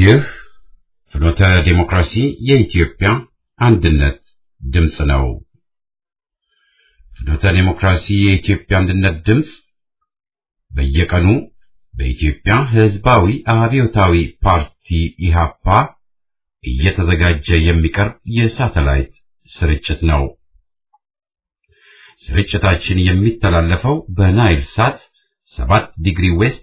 ይህ ፍኖተ ዲሞክራሲ የኢትዮጵያ አንድነት ድምፅ ነው። ፍኖተ ዲሞክራሲ የኢትዮጵያ አንድነት ድምፅ በየቀኑ በኢትዮጵያ ሕዝባዊ አብዮታዊ ፓርቲ ኢሃፓ እየተዘጋጀ የሚቀርብ የሳተላይት ስርጭት ነው። ስርጭታችን የሚተላለፈው በናይል ሳት 7 ዲግሪ ዌስት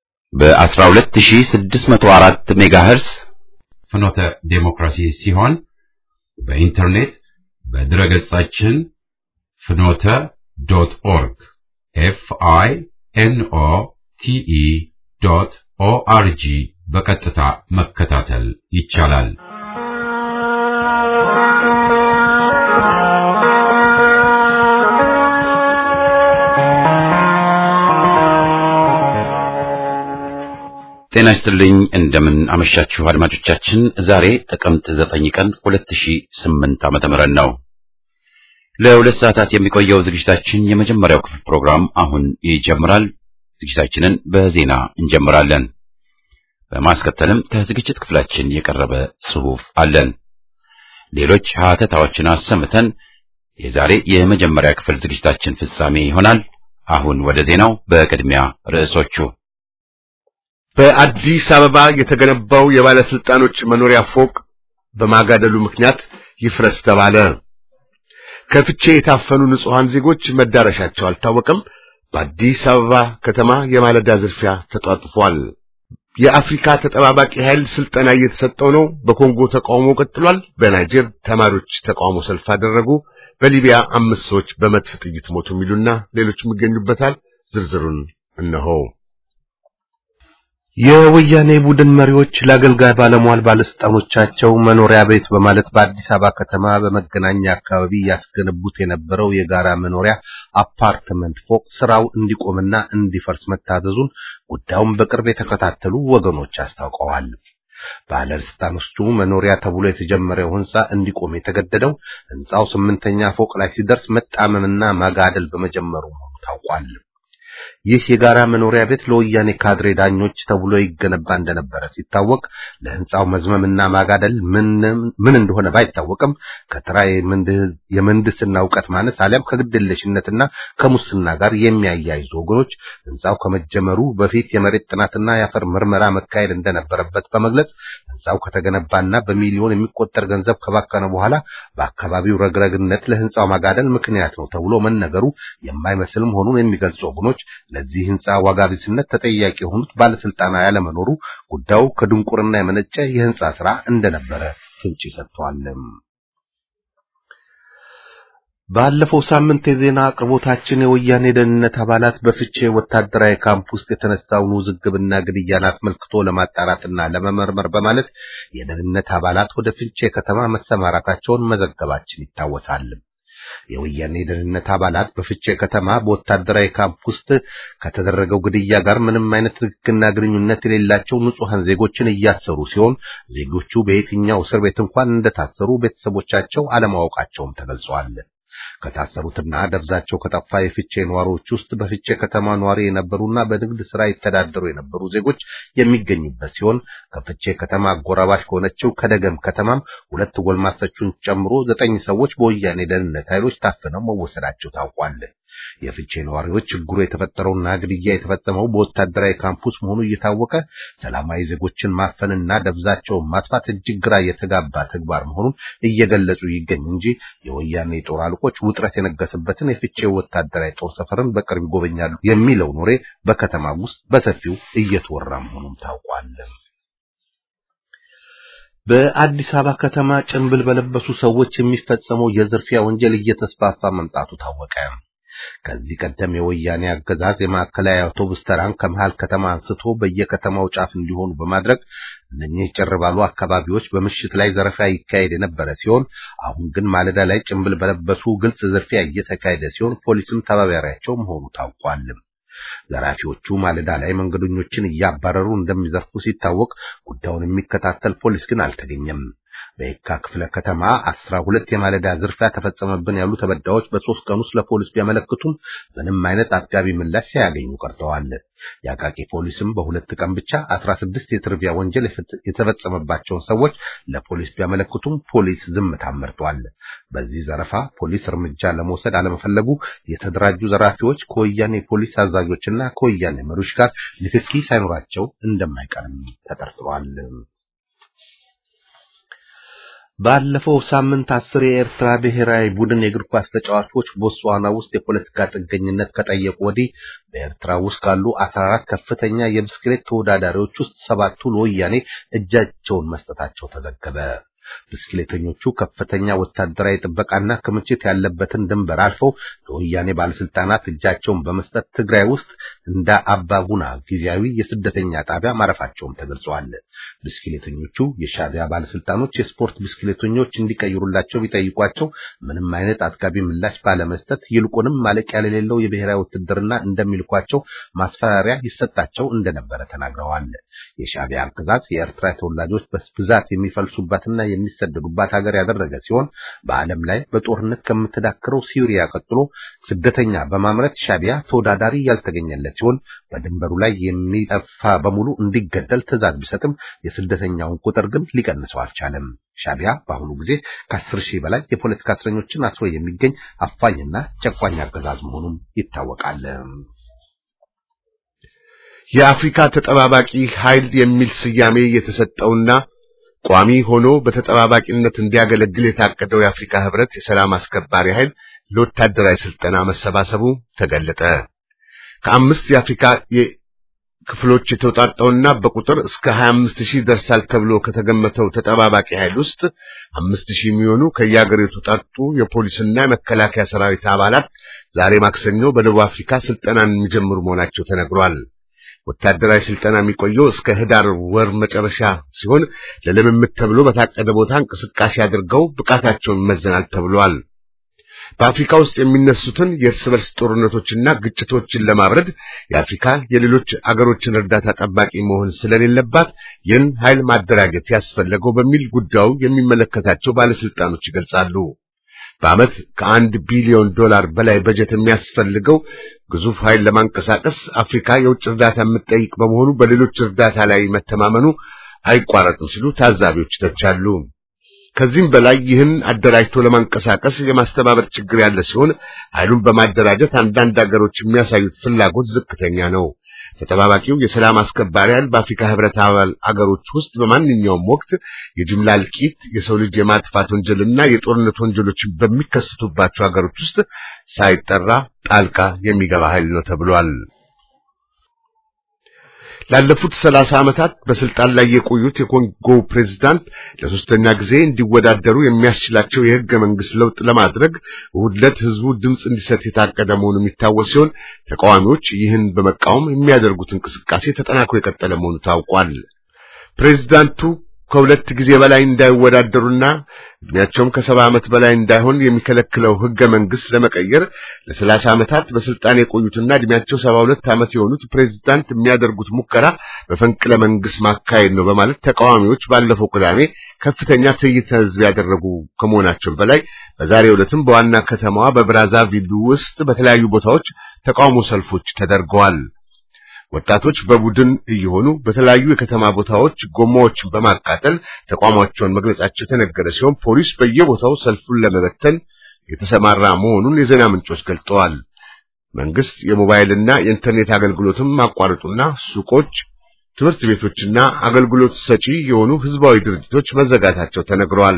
በ12604 ሜጋሄርስ ፍኖተ ዴሞክራሲ ሲሆን በኢንተርኔት በድረገጻችን ፍኖተ ዶት ኦርግ ኤፍ አይ ኤን ኦ ቲ ኢ ዶት ኦ አር ጂ በቀጥታ መከታተል ይቻላል። ጤና ይስጥልኝ እንደምን አመሻችሁ አድማጮቻችን። ዛሬ ጥቅምት ዘጠኝ ቀን 2008 ዓመተ ምህረት ነው። ለሁለት ሰዓታት የሚቆየው ዝግጅታችን የመጀመሪያው ክፍል ፕሮግራም አሁን ይጀምራል። ዝግጅታችንን በዜና እንጀምራለን። በማስከተልም ከዝግጅት ክፍላችን የቀረበ ጽሑፍ አለን። ሌሎች ሀተታዎችን አሰምተን የዛሬ የመጀመሪያ ክፍል ዝግጅታችን ፍጻሜ ይሆናል። አሁን ወደ ዜናው። በቅድሚያ ርዕሶቹ በአዲስ አበባ የተገነባው የባለስልጣኖች መኖሪያ ፎቅ በማጋደሉ ምክንያት ይፍረስ ተባለ። ከፍቼ የታፈኑ ንጹሐን ዜጎች መዳረሻቸው አልታወቀም። በአዲስ አበባ ከተማ የማለዳ ዝርፊያ ተጧጥፏል። የአፍሪካ ተጠባባቂ ኃይል ስልጠና እየተሰጠው ነው። በኮንጎ ተቃውሞ ቀጥሏል። በናይጀር ተማሪዎች ተቃውሞ ሰልፍ አደረጉ። በሊቢያ አምስት ሰዎች በመድፍ ጥይት ሞቱ። የሚሉና ሌሎችም ይገኙበታል። ዝርዝሩን እነሆ። የወያኔ ቡድን መሪዎች ለአገልጋይ ባለሟል ባለስልጣኖቻቸው መኖሪያ ቤት በማለት በአዲስ አበባ ከተማ በመገናኛ አካባቢ ያስገነቡት የነበረው የጋራ መኖሪያ አፓርትመንት ፎቅ ስራው እንዲቆምና እንዲፈርስ መታዘዙን ጉዳዩን በቅርብ የተከታተሉ ወገኖች አስታውቀዋል። ባለስልጣኖቹ መኖሪያ ተብሎ የተጀመረው ህንጻ እንዲቆም የተገደደው ህንጻው ስምንተኛ ፎቅ ላይ ሲደርስ መጣመምና ማጋደል በመጀመሩ መሆኑ ታውቋል። ይህ የጋራ መኖሪያ ቤት ለወያኔ ካድሬ ዳኞች ተብሎ ይገነባ እንደነበረ ሲታወቅ ለህንጻው መዝመምና ማጋደል ምን እንደሆነ ባይታወቅም ከተራ የምህንድስና እውቀት ማነስ አሊያም ከግድየለሽነትና ከሙስና ጋር የሚያያይዙ ወገኖች ህንጻው ከመጀመሩ በፊት የመሬት ጥናትና የአፈር ምርመራ መካሄድ እንደነበረበት በመግለጽ ህንጻው ከተገነባና በሚሊዮን የሚቆጠር ገንዘብ ከባከነ በኋላ በአካባቢው ረግረግነት ለህንጻው ማጋደል ምክንያት ነው ተብሎ መነገሩ የማይመስል መሆኑን የሚገልጹ ወገኖች ለዚህ ህንጻ ዋጋ ቢስነት ተጠያቂ የሆኑት ባለስልጣና ያለመኖሩ ጉዳዩ ከድንቁርና የመነጨ የህንጻ ስራ እንደነበረ ፍንጭ ሰጥቷል። ባለፈው ሳምንት የዜና አቅርቦታችን የወያኔ ደህንነት አባላት በፍቼ ወታደራዊ ካምፕ ውስጥ የተነሳውን ውዝግብና ግድያን አስመልክቶ ለማጣራትና ለመመርመር በማለት የደህንነት አባላት ወደ ፍቼ ከተማ መሰማራታቸውን መዘገባችን ይታወሳል። የወያኔ ደህንነት አባላት በፍቼ ከተማ በወታደራዊ ካምፕ ውስጥ ከተደረገው ግድያ ጋር ምንም አይነት ንክክና ግንኙነት የሌላቸው ንጹሐን ዜጎችን እያሰሩ ሲሆን ዜጎቹ በየትኛው እስር ቤት እንኳን እንደታሰሩ ቤተሰቦቻቸው አለማወቃቸውም ተገልጿል። ከታሰሩትና ደብዛቸው ከጠፋ የፍቼ ነዋሪዎች ውስጥ በፍቼ ከተማ ነዋሪ የነበሩና በንግድ ስራ ይተዳደሩ የነበሩ ዜጎች የሚገኙበት ሲሆን ከፍቼ ከተማ አጎራባሽ ከሆነችው ከደገም ከተማም ሁለት ጎልማሶችን ጨምሮ ዘጠኝ ሰዎች በወያኔ ደህንነት ኃይሎች ታፍነው መወሰዳቸው ታውቋል። የፍቼ ነዋሪዎች ችግሩ የተፈጠረውና ግድያ የተፈጸመው በወታደራዊ ካምፑስ መሆኑ እየታወቀ ሰላማዊ ዜጎችን ማፈንና ደብዛቸውን ማጥፋት እጅግ ግራ የተጋባ ተግባር መሆኑን እየገለጹ ይገኝ እንጂ የወያኔ ጦር አለቆች ውጥረት የነገሰበትን የፍቼ ወታደራዊ ጦር ሰፈርን በቅርብ ይጎበኛሉ የሚለው ኖሬ በከተማ ውስጥ በሰፊው እየተወራ መሆኑን ታውቋል። በአዲስ አበባ ከተማ ጭንብል በለበሱ ሰዎች የሚፈጸመው የዝርፊያ ወንጀል እየተስፋፋ መምጣቱ ታወቀ። ከዚህ ቀደም የወያኔ አገዛዝ የማዕከላዊ አውቶቡስ ተራን ከመሃል ከተማ አንስቶ በየከተማው ጫፍ እንዲሆኑ በማድረግ እነኚህ ጭር ባሉ አካባቢዎች በምሽት ላይ ዘረፋ ይካሄድ የነበረ ሲሆን አሁን ግን ማለዳ ላይ ጭንብል በለበሱ ግልጽ ዝርፊያ እየተካሄደ ሲሆን ፖሊስም ተባባሪያቸው መሆኑ ታውቋል። ዘራፊዎቹ ማለዳ ላይ መንገደኞችን እያባረሩ እንደሚዘርፉ ሲታወቅ ጉዳዩን የሚከታተል ፖሊስ ግን አልተገኘም። በየካ ክፍለ ከተማ አስራ ሁለት የማለዳ ዝርፊያ ተፈጸመብን ያሉ ተበዳዮች በሶስት ቀን ውስጥ ለፖሊስ ቢያመለክቱም ምንም አይነት አጥጋቢ ምላሽ ሳያገኙ ቀርተዋል። የአቃቂ ፖሊስም በሁለት ቀን ብቻ አስራ ስድስት የዝርፊያ ወንጀል የተፈጸመባቸውን ሰዎች ለፖሊስ ቢያመለክቱም ፖሊስ ዝምታን መርጧል። በዚህ ዘረፋ ፖሊስ እርምጃ ለመውሰድ አለመፈለጉ የተደራጁ ዘራፊዎች ከወያኔ ፖሊስ አዛዦችና ከወያኔ መሪዎች ጋር ንክኪ ሳይኖራቸው እንደማይቀርም ተጠርጥሯል። ባለፈው ሳምንት አስር የኤርትራ ብሔራዊ ቡድን የእግር ኳስ ተጫዋቾች ቦትስዋና ውስጥ የፖለቲካ ጥገኝነት ከጠየቁ ወዲህ በኤርትራ ውስጥ ካሉ 14 ከፍተኛ የብስክሌት ተወዳዳሪዎች ውስጥ ሰባቱ ለወያኔ እጃቸውን መስጠታቸው ተዘገበ። ብስክሌተኞቹ ከፍተኛ ወታደራዊ ጥበቃና ክምችት ያለበትን ድንበር አልፈው ለወያኔ ባለስልጣናት እጃቸውን በመስጠት ትግራይ ውስጥ እንደ አባጉና ጊዜያዊ የስደተኛ ጣቢያ ማረፋቸውም ተገልጿል። ብስክሌተኞቹ የሻዕቢያ ባለስልጣኖች የስፖርት ብስክሌተኞች እንዲቀይሩላቸው ቢጠይቋቸው ምንም አይነት አጥጋቢ ምላሽ ባለመስጠት ይልቁንም ማለቂያ የሌለው የብሔራዊ ውትድርና እንደሚልኳቸው ማስፈራሪያ ይሰጣቸው እንደነበረ ተናግረዋል። የሻዕቢያ አገዛዝ የኤርትራ ተወላጆች በብዛት የሚፈልሱባትና የሚሰደዱባት ሀገር ያደረገ ሲሆን በዓለም ላይ በጦርነት ከምትዳክረው ሲሪያ ቀጥሎ ስደተኛ በማምረት ሻዕቢያ ተወዳዳሪ ያልተገኘለት ሲሆን በድንበሩ ላይ የሚጠፋ በሙሉ እንዲገደል ትዕዛዝ ቢሰጥም የስደተኛውን ቁጥር ግን ሊቀንሰው አልቻለም። ሻዕቢያ በአሁኑ ጊዜ ከአስር ሺህ በላይ የፖለቲካ እስረኞችን አስሮ የሚገኝ አፋኝና ጨቋኝ አገዛዝ መሆኑም ይታወቃል። የአፍሪካ ተጠባባቂ ኃይል የሚል ስያሜ የተሰጠውና ቋሚ ሆኖ በተጠባባቂነት እንዲያገለግል የታቀደው የአፍሪካ ህብረት የሰላም አስከባሪ ኃይል ለወታደራዊ ስልጠና መሰባሰቡ ተገለጠ። ከአምስት የአፍሪካ ክፍሎች የተውጣጣውና በቁጥር እስከ 25 ሺህ ደርሳል ተብሎ ከተገመተው ተጠባባቂ ኃይል ውስጥ አምስት ሺህ የሚሆኑ ከየአገሪቱ የተውጣጡ የፖሊስና የመከላከያ ሰራዊት አባላት ዛሬ ማክሰኞ በደቡብ አፍሪካ ስልጠናን የሚጀምሩ መሆናቸው ተነግሯል። ወታደራዊ ስልጠና የሚቆየው እስከ ህዳር ወር መጨረሻ ሲሆን ለልምምድ ተብሎ በታቀደ ቦታ እንቅስቃሴ አድርገው ብቃታቸውን ይመዘናል ተብሏል። በአፍሪካ ውስጥ የሚነሱትን የእርስ በርስ ጦርነቶችና ግጭቶችን ለማብረድ የአፍሪካ የሌሎች አገሮችን እርዳታ ጠባቂ መሆን ስለሌለባት ይህን ኃይል ማደራጀት ያስፈለገው በሚል ጉዳዩ የሚመለከታቸው ባለስልጣኖች ይገልጻሉ። በዓመት ከአንድ ቢሊዮን ዶላር በላይ በጀት የሚያስፈልገው ግዙፍ ኃይል ለማንቀሳቀስ አፍሪካ የውጭ እርዳታ የምትጠይቅ በመሆኑ በሌሎች እርዳታ ላይ መተማመኑ አይቋረጥም ሲሉ ታዛቢዎች ይተቻሉ። ከዚህም በላይ ይህን አደራጅቶ ለማንቀሳቀስ የማስተባበር ችግር ያለ ሲሆን ኃይሉን በማደራጀት አንዳንድ ሀገሮች የሚያሳዩት ፍላጎት ዝቅተኛ ነው። ተጠባባቂው የሰላም አስከባሪ ኃይል በአፍሪካ ህብረት አባል አገሮች ውስጥ በማንኛውም ወቅት የጅምላ እልቂት፣ የሰው ልጅ የማጥፋት ወንጀልና የጦርነት ወንጀሎችን በሚከሰቱባቸው ሀገሮች ውስጥ ሳይጠራ ጣልቃ የሚገባ ኃይል ነው ተብሏል። ላለፉት ሰላሳ ዓመታት በስልጣን ላይ የቆዩት የኮንጎ ፕሬዝዳንት ለሶስተኛ ጊዜ እንዲወዳደሩ የሚያስችላቸው የህገ መንግስት ለውጥ ለማድረግ እሁድ ዕለት ህዝቡ ድምፅ እንዲሰጥ የታቀደ መሆኑ የሚታወስ ሲሆን ተቃዋሚዎች ይህን በመቃወም የሚያደርጉት እንቅስቃሴ ተጠናክሮ የቀጠለ መሆኑ ታውቋል። ፕሬዝዳንቱ ከሁለት ጊዜ በላይ እንዳይወዳደሩና እድሜያቸውም ከሰባ ዓመት በላይ እንዳይሆን የሚከለክለው ህገ መንግስት ለመቀየር ለሰላሳ ዓመታት በስልጣን የቆዩትና እድሜያቸው ሰባ ሁለት ዓመት የሆኑት ፕሬዝዳንት የሚያደርጉት ሙከራ በፈንቅለ መንግስት ማካሄድ ነው በማለት ተቃዋሚዎች ባለፈው ቅዳሜ ከፍተኛ ትዕይንተ ህዝብ ያደረጉ ከመሆናቸው በላይ በዛሬው ዕለትም በዋና ከተማዋ በብራዛቪል ውስጥ በተለያዩ ቦታዎች ተቃውሞ ሰልፎች ተደርገዋል። ወጣቶች በቡድን እየሆኑ በተለያዩ የከተማ ቦታዎች ጎማዎችን በማቃጠል ተቋማቸውን መግለጻቸው የተነገረ ሲሆን ፖሊስ በየቦታው ሰልፉን ለመበተን የተሰማራ መሆኑን የዜና ምንጮች ገልጠዋል። መንግስት የሞባይልና የኢንተርኔት አገልግሎትም ማቋረጡና ሱቆች፣ ትምህርት ቤቶችና አገልግሎት ሰጪ የሆኑ ህዝባዊ ድርጅቶች መዘጋታቸው ተነግረዋል።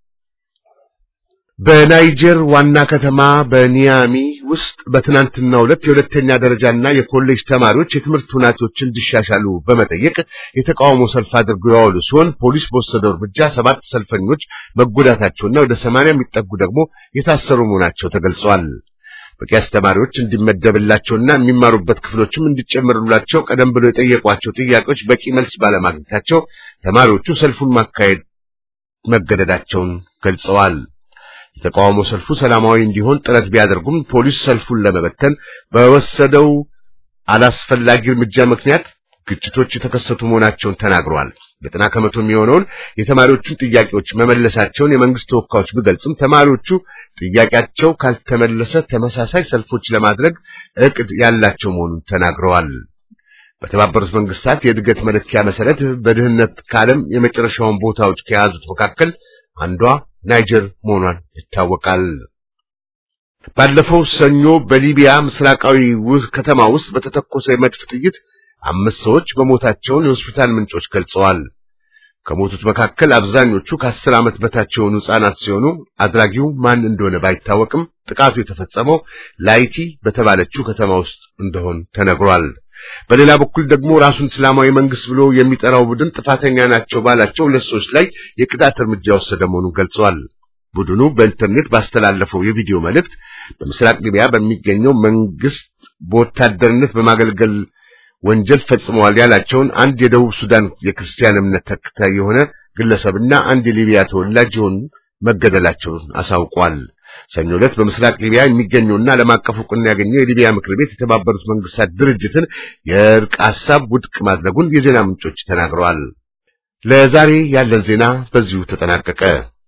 በናይጀር ዋና ከተማ በኒያሚ ውስጥ በትናንትናው ዕለት የሁለተኛ ደረጃና የኮሌጅ ተማሪዎች የትምህርት ሁኔታዎች እንዲሻሻሉ በመጠየቅ የተቃውሞ ሰልፍ አድርገው የዋሉ ሲሆን ፖሊስ በወሰደው እርምጃ ሰባት ሰልፈኞች መጎዳታቸውና ወደ ሰማንያ የሚጠጉ ደግሞ የታሰሩ መሆናቸው ተገልጿል። በቂ አስተማሪዎች እንዲመደብላቸውና የሚማሩበት ክፍሎችም እንዲጨመሩላቸው ቀደም ብሎ የጠየቋቸው ጥያቄዎች በቂ መልስ ባለማግኘታቸው ተማሪዎቹ ሰልፉን ማካሄድ መገደዳቸውን ገልጸዋል። የተቃውሞ ሰልፉ ሰላማዊ እንዲሆን ጥረት ቢያደርጉም ፖሊስ ሰልፉን ለመበተን በወሰደው አላስፈላጊ እርምጃ ምክንያት ግጭቶች የተከሰቱ መሆናቸውን ተናግረዋል። ዘጠና ከመቶ የሚሆነውን የተማሪዎቹን ጥያቄዎች መመለሳቸውን የመንግስት ተወካዮች ቢገልጹም ተማሪዎቹ ጥያቄያቸው ካልተመለሰ ተመሳሳይ ሰልፎች ለማድረግ እቅድ ያላቸው መሆኑን ተናግረዋል። በተባበሩት መንግስታት የእድገት መለኪያ መሰረት በድህነት ከዓለም የመጨረሻውን ቦታዎች ከያዙት መካከል አንዷ ናይጀር መሆኗን ይታወቃል። ባለፈው ሰኞ በሊቢያ ምስራቃዊ ውስጥ ከተማ ውስጥ በተተኮሰ የመድፍ ጥይት አምስት ሰዎች በሞታቸውን የሆስፒታል ምንጮች ገልጸዋል። ከሞቱት መካከል አብዛኞቹ ከአስር ዓመት በታች የሆኑ ሕፃናት ሲሆኑ አድራጊው ማን እንደሆነ ባይታወቅም ጥቃቱ የተፈጸመው ላይቲ በተባለችው ከተማ ውስጥ እንደሆን ተነግሯል። በሌላ በኩል ደግሞ ራሱን እስላማዊ መንግስት ብሎ የሚጠራው ቡድን ጥፋተኛ ናቸው ባላቸው ሁለት ሰዎች ላይ የቅጣት እርምጃ ወሰደ መሆኑን ገልጸዋል። ቡድኑ በኢንተርኔት ባስተላለፈው የቪዲዮ መልእክት በምስራቅ ሊቢያ በሚገኘው መንግስት በወታደርነት በማገልገል ወንጀል ፈጽመዋል ያላቸውን አንድ የደቡብ ሱዳን የክርስቲያን እምነት ተከታይ የሆነ ግለሰብና አንድ የሊቢያ ተወላጅ የሆኑ መገደላቸውን አሳውቋል። ሰኞ ዕለት በምስራቅ ሊቢያ የሚገኘውና ዓለም አቀፍ እውቅና ያገኘው የሊቢያ ምክር ቤት የተባበሩት መንግስታት ድርጅትን የእርቅ ሐሳብ ውድቅ ማድረጉን የዜና ምንጮች ተናግረዋል። ለዛሬ ያለን ዜና በዚሁ ተጠናቀቀ።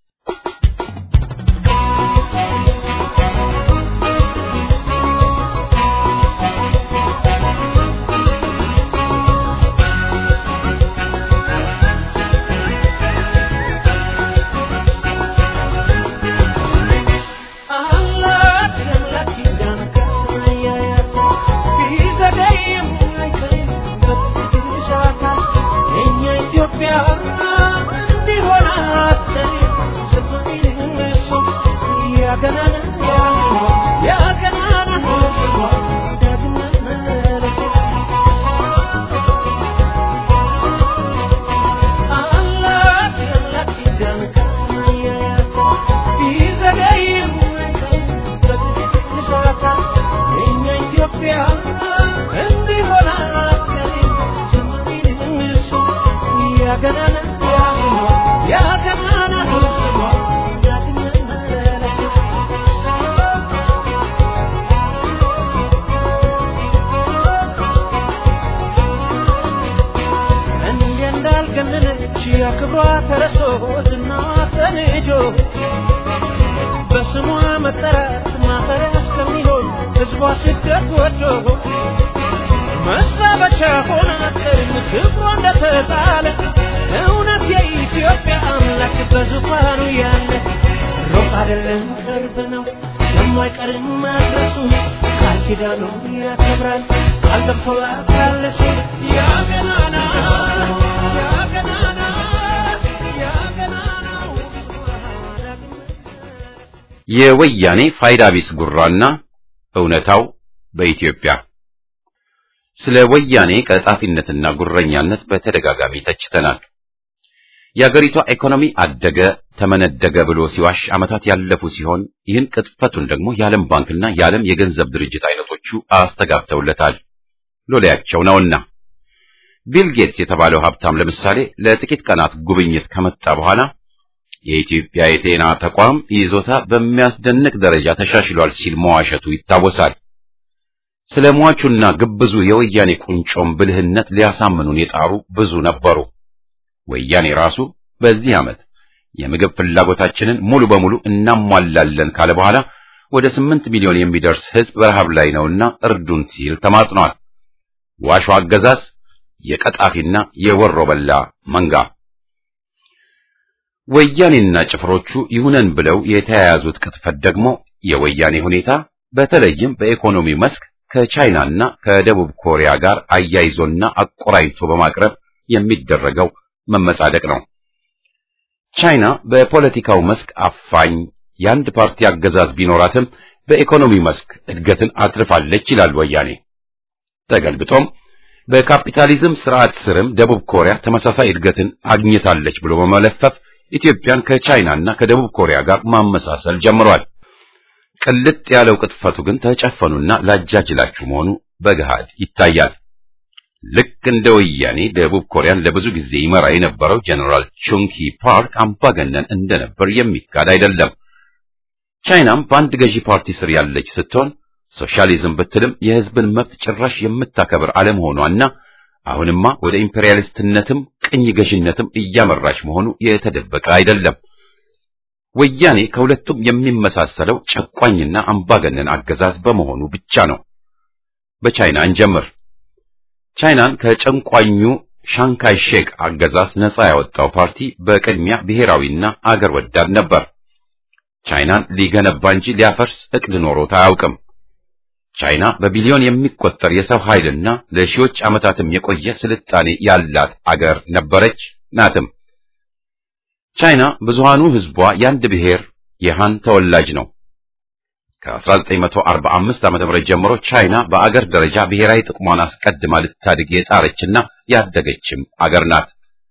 የወያኔ ፋይዳ ቢስ ጉራና እውነታው በኢትዮጵያ ስለ ወያኔ ቀጣፊነትና ጉረኛነት በተደጋጋሚ ተችተናል። የአገሪቷ ኢኮኖሚ አደገ ተመነደገ ብሎ ሲዋሽ ዓመታት ያለፉ ሲሆን ይህን ቅጥፈቱን ደግሞ የዓለም ባንክና የዓለም የገንዘብ ድርጅት አይነቶቹ አስተጋብተውለታል። ሎሌያቸው ነውና ቢል ጌትስ የተባለው ሀብታም ለምሳሌ ለጥቂት ቀናት ጉብኝት ከመጣ በኋላ የኢትዮጵያ የጤና ተቋም ይዞታ በሚያስደንቅ ደረጃ ተሻሽሏል ሲል መዋሸቱ ይታወሳል። ስለ ሟቹና ግብዙ የወያኔ ቁንጮም ብልህነት ሊያሳምኑን የጣሩ ብዙ ነበሩ። ወያኔ ራሱ በዚህ ዓመት የምግብ ፍላጎታችንን ሙሉ በሙሉ እናሟላለን ካለ በኋላ ወደ ስምንት ሚሊዮን የሚደርስ ሕዝብ በረሃብ ላይ ነውና እርዱን ሲል ተማጽኗል። ዋሹ አገዛዝ የቀጣፊና የወሮ በላ መንጋ ወያኔና ጭፍሮቹ ይሁነን ብለው የተያያዙት ቅጥፈት ደግሞ የወያኔ ሁኔታ በተለይም በኢኮኖሚ መስክ ከቻይናና ከደቡብ ኮሪያ ጋር አያይዞና አቆራኝቶ በማቅረብ የሚደረገው መመጻደቅ ነው። ቻይና በፖለቲካው መስክ አፋኝ የአንድ ፓርቲ አገዛዝ ቢኖራትም በኢኮኖሚ መስክ እድገትን አትርፋለች ይላል ወያኔ። ተገልብጦም በካፒታሊዝም ስርዓት ስርም ደቡብ ኮሪያ ተመሳሳይ እድገትን አግኝታለች ብሎ በመለፈፍ ኢትዮጵያን ከቻይናና ከደቡብ ኮሪያ ጋር ማመሳሰል ጀምሯል። ቅልጥ ያለው ቅጥፈቱ ግን ተጨፈኑና ላጃጅላችሁ መሆኑ በገሃድ ይታያል። ልክ እንደ ወያኔ ደቡብ ኮሪያን ለብዙ ጊዜ ይመራ የነበረው ጀነራል ቹንኪ ፓርክ አምባገነን እንደነበር የሚካድ አይደለም። ቻይናም በአንድ ገዢ ፓርቲ ስር ያለች ስትሆን ሶሻሊዝም ብትልም የሕዝብን መብት ጭራሽ የምታከብር አለመሆኗና አሁንማ ወደ ኢምፔሪያሊስትነትም ቅኝ ገዥነትም እያመራች መሆኑ የተደበቀ አይደለም። ወያኔ ከሁለቱም የሚመሳሰለው ጨቋኝና አምባገነን አገዛዝ በመሆኑ ብቻ ነው። በቻይና እንጀምር። ቻይናን ከጨንቋኙ ሻንካይ ሼክ አገዛዝ ነፃ ያወጣው ፓርቲ በቅድሚያ ብሔራዊና አገር ወዳድ ነበር። ቻይናን ሊገነባ እንጂ ሊያፈርስ እቅድ ኖሮት አያውቅም። ቻይና በቢሊዮን የሚቆጠር የሰው ኃይልና ለሺዎች ዓመታትም የቆየ ስልጣኔ ያላት አገር ነበረች ናትም። ቻይና ብዙሃኑ ሕዝቧ የአንድ ብሔር የሃን ተወላጅ ነው። ከ1945 ዓ.ም ጀምሮ ቻይና በአገር ደረጃ ብሔራዊ ጥቅሟን አስቀድማ ልታድግ የጣረችና ያደገችም አገር ናት።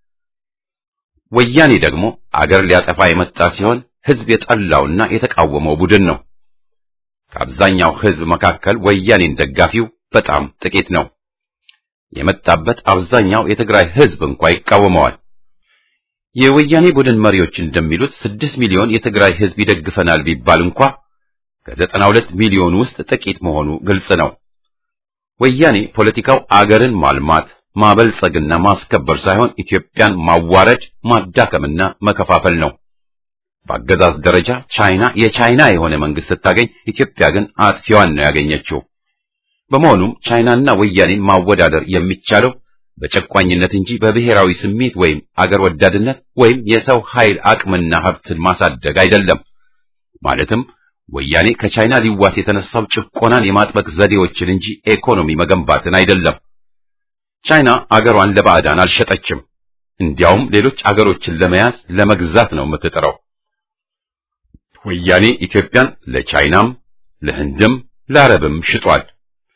ወያኔ ደግሞ አገር ሊያጠፋ የመጣ ሲሆን ሕዝብ የጠላውና የተቃወመው ቡድን ነው። ከአብዛኛው ሕዝብ መካከል ወያኔን ደጋፊው በጣም ጥቂት ነው። የመጣበት አብዛኛው የትግራይ ሕዝብ እንኳ ይቃወመዋል። የወያኔ ቡድን መሪዎች እንደሚሉት ስድስት ሚሊዮን የትግራይ ሕዝብ ይደግፈናል ቢባል እንኳ ከዘጠና ሁለት ሚሊዮን ውስጥ ጥቂት መሆኑ ግልጽ ነው። ወያኔ ፖለቲካው አገርን ማልማት ማበልጸግና ማስከበር ሳይሆን ኢትዮጵያን ማዋረድ ማዳከምና መከፋፈል ነው። በአገዛዝ ደረጃ ቻይና የቻይና የሆነ መንግስት ስታገኝ፣ ኢትዮጵያ ግን አጥፊዋን ነው ያገኘችው። በመሆኑም ቻይናና ወያኔን ማወዳደር የሚቻለው በጨቋኝነት እንጂ በብሔራዊ ስሜት ወይም አገር ወዳድነት ወይም የሰው ኃይል አቅምና ሀብትን ማሳደግ አይደለም። ማለትም ወያኔ ከቻይና ሊዋስ የተነሳው ጭቆናን የማጥበቅ ዘዴዎችን እንጂ ኢኮኖሚ መገንባትን አይደለም። ቻይና አገሯን ለባዕዳን አልሸጠችም። እንዲያውም ሌሎች አገሮችን ለመያዝ ለመግዛት ነው የምትጥረው። ወያኔ ኢትዮጵያን ለቻይናም ለህንድም ለአረብም ሽጧል።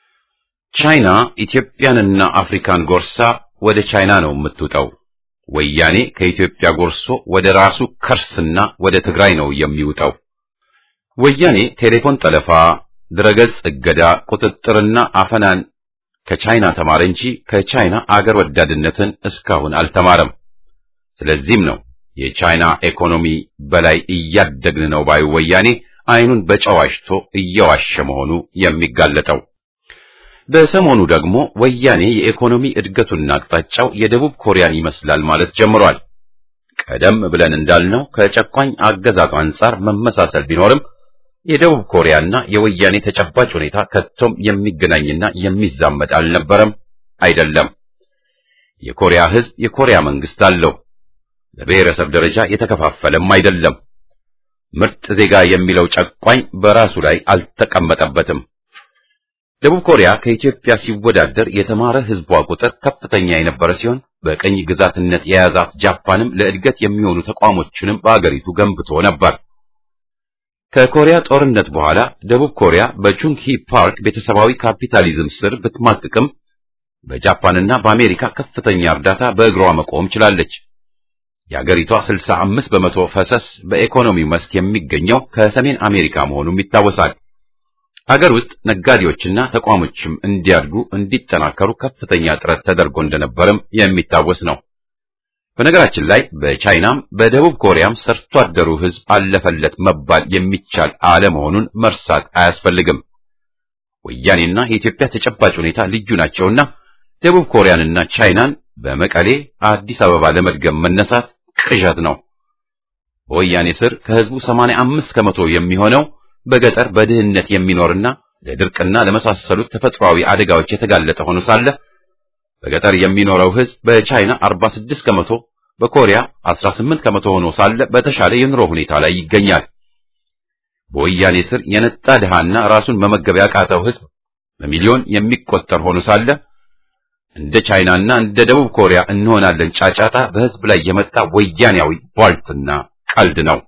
ቻይና ኢትዮጵያንና አፍሪካን ጎርሳ ወደ ቻይና ነው የምትውጠው። ወያኔ ከኢትዮጵያ ጎርሶ ወደ ራሱ ከርስና ወደ ትግራይ ነው የሚውጠው። ወያኔ ቴሌፎን ጠለፋ፣ ድረገጽ እገዳ፣ ቁጥጥርና አፈናን ከቻይና ተማረ እንጂ ከቻይና አገር ወዳድነትን እስካሁን አልተማረም። ስለዚህም ነው የቻይና ኢኮኖሚ በላይ እያደግን ነው ባዩ ወያኔ አይኑን በጨዋሽቶ እየዋሸ መሆኑ የሚጋለጠው። በሰሞኑ ደግሞ ወያኔ የኢኮኖሚ እድገቱና አቅጣጫው የደቡብ ኮሪያን ይመስላል ማለት ጀምሯል። ቀደም ብለን እንዳልነው ከጨቋኝ አገዛዙ አንጻር መመሳሰል ቢኖርም የደቡብ ኮሪያና የወያኔ ተጨባጭ ሁኔታ ከቶም የሚገናኝና የሚዛመድ አልነበረም፣ አይደለም። የኮሪያ ሕዝብ የኮሪያ መንግስት አለው። በብሔረሰብ ደረጃ የተከፋፈለም አይደለም። ምርጥ ዜጋ የሚለው ጨቋኝ በራሱ ላይ አልተቀመጠበትም። ደቡብ ኮሪያ ከኢትዮጵያ ሲወዳደር የተማረ ሕዝቧ ቁጥር ከፍተኛ የነበረ ሲሆን በቀኝ ግዛትነት የያዛት ጃፓንም ለእድገት የሚሆኑ ተቋሞችንም በአገሪቱ ገንብቶ ነበር። ከኮሪያ ጦርነት በኋላ ደቡብ ኮሪያ በቹንግሂ ፓርክ ቤተሰባዊ ካፒታሊዝም ስር ብትማቅቅም በጃፓንና በአሜሪካ ከፍተኛ እርዳታ በእግሯ መቆም ችላለች። የአገሪቷ 65 በመቶ ፈሰስ በኢኮኖሚው መስክ የሚገኘው ከሰሜን አሜሪካ መሆኑም ይታወሳል። አገር ውስጥ ነጋዴዎችና ተቋሞችም እንዲያድጉ እንዲጠናከሩ ከፍተኛ ጥረት ተደርጎ እንደነበርም የሚታወስ ነው። በነገራችን ላይ በቻይናም በደቡብ ኮሪያም ሰርቶ አደሩ ሕዝብ አለፈለት መባል የሚቻል አለመሆኑን መርሳት አያስፈልግም። ወያኔና የኢትዮጵያ ተጨባጭ ሁኔታ ልዩ ናቸውና ደቡብ ኮሪያንና ቻይናን በመቀሌ አዲስ አበባ ለመድገም መነሳት ቅዠት ነው። በወያኔ ስር ከሕዝቡ 85 ከመቶ የሚሆነው በገጠር በድህነት የሚኖርና ለድርቅና ለመሳሰሉት ተፈጥሯዊ አደጋዎች የተጋለጠ ሆኖ ሳለ በገጠር የሚኖረው ሕዝብ በቻይና 46 ከመቶ በኮሪያ 18 ከመቶ ሆኖ ሳለ በተሻለ የኑሮ ሁኔታ ላይ ይገኛል። በወያኔ ስር የነጣ ድሃና ራሱን መመገብ ያቃተው ሕዝብ በሚሊዮን የሚቆጠር ሆኖ ሳለ እንደ ቻይናና እንደ ደቡብ ኮሪያ እንሆናለን ጫጫታ በሕዝብ ላይ የመጣ ወያኔያዊ ቧልትና ቀልድ ነው።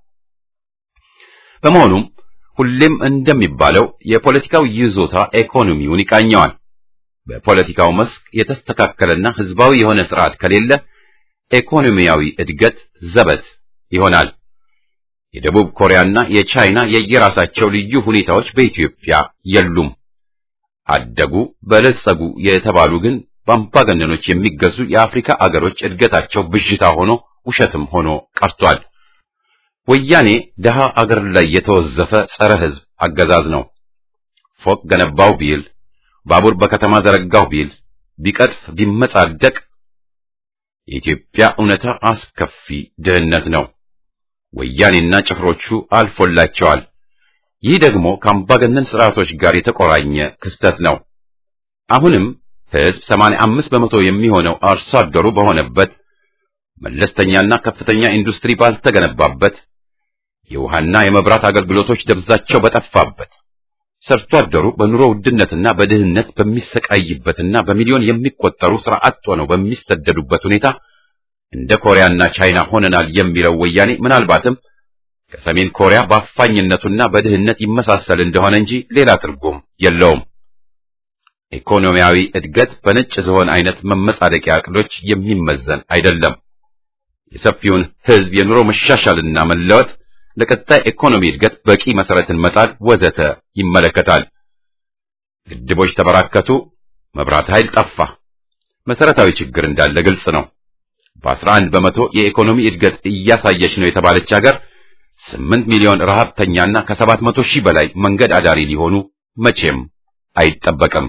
በመሆኑም ሁሌም እንደሚባለው የፖለቲካው ይዞታ ኢኮኖሚውን ይቃኘዋል። በፖለቲካው መስክ የተስተካከለና ህዝባዊ የሆነ ስርዓት ከሌለ ኢኮኖሚያዊ እድገት ዘበት ይሆናል። የደቡብ ኮሪያና የቻይና የየራሳቸው ልዩ ሁኔታዎች በኢትዮጵያ የሉም። አደጉ፣ በለጸጉ የተባሉ ግን በአምባገነኖች የሚገዙ የአፍሪካ አገሮች እድገታቸው ብዥታ ሆኖ ውሸትም ሆኖ ቀርቷል። ወያኔ ደሃ አገር ላይ የተወዘፈ ጸረ ህዝብ አገዛዝ ነው። ፎቅ ገነባው ቢል ባቡር በከተማ ዘረጋው ቢል ቢቀጥፍ ቢመጻደቅ የኢትዮጵያ እውነታ አስከፊ ድህነት ነው። ወያኔና ጭፍሮቹ አልፎላቸዋል። ይህ ደግሞ ከአምባገነን ስርዓቶች ጋር የተቆራኘ ክስተት ነው። አሁንም ሕዝብ 85 በመቶ የሚሆነው አርሶ አደሩ በሆነበት መለስተኛና ከፍተኛ ኢንዱስትሪ ባልተገነባበት የውሃና የመብራት አገልግሎቶች ደብዛቸው በጠፋበት ሰርቶ አደሩ በኑሮ ውድነትና በድህነት በሚሰቃይበትና በሚሊዮን የሚቆጠሩ ስራ አጥ ሆነው በሚሰደዱበት ሁኔታ እንደ ኮሪያና ቻይና ሆነናል የሚለው ወያኔ ምናልባትም ከሰሜን ኮሪያ በአፋኝነቱና በድህነት ይመሳሰል እንደሆነ እንጂ ሌላ ትርጉም የለውም። ኢኮኖሚያዊ እድገት በነጭ ዝሆን አይነት መመጻደቂያ ዕቅዶች የሚመዘን አይደለም። የሰፊውን ሕዝብ የኑሮ መሻሻልና መለወጥ ለቀጣይ ኢኮኖሚ እድገት በቂ መሰረትን መጣል ወዘተ ይመለከታል። ግድቦች ተበራከቱ፣ መብራት ኃይል ጠፋ። መሰረታዊ ችግር እንዳለ ግልጽ ነው። በ11 በመቶ የኢኮኖሚ እድገት እያሳየች ነው የተባለች ሀገር 8 ሚሊዮን ረሃብተኛና ከሰባት መቶ ሺህ በላይ መንገድ አዳሪ ሊሆኑ መቼም አይጠበቅም።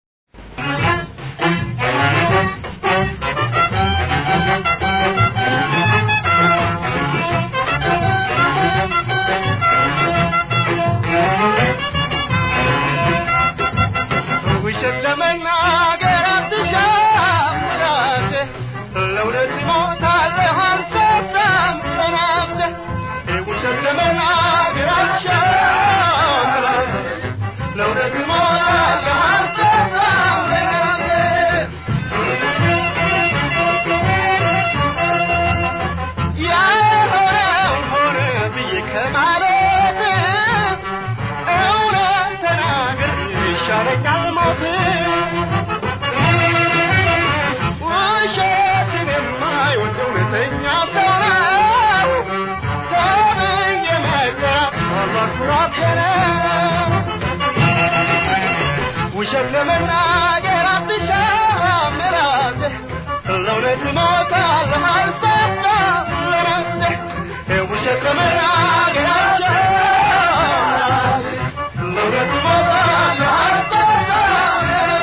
ውሸት ለመናገር አትሻም ራስህ ለእውነት ሞታለህ አልሰጣም ለነፍስህ ውሸት ለመናገር አትሻም ራስህ ለእውነት ሞታለህ አልሰጣም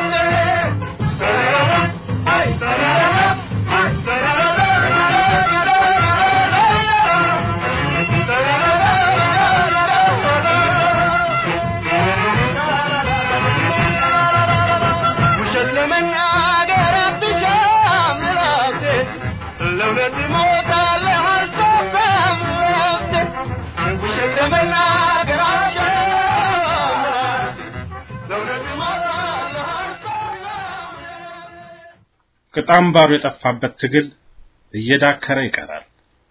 ውሸት ለመናገር አትሻም ራስህ ለእውነት ሞታለህ አልሰጣም ለነፍስህ ውሸት ለመናገር አትሻም ራስህ ለእውነት ሞታለህ አልሰጣም ቅጥ አምባሩ የጠፋበት ትግል እየዳከረ ይቀራል።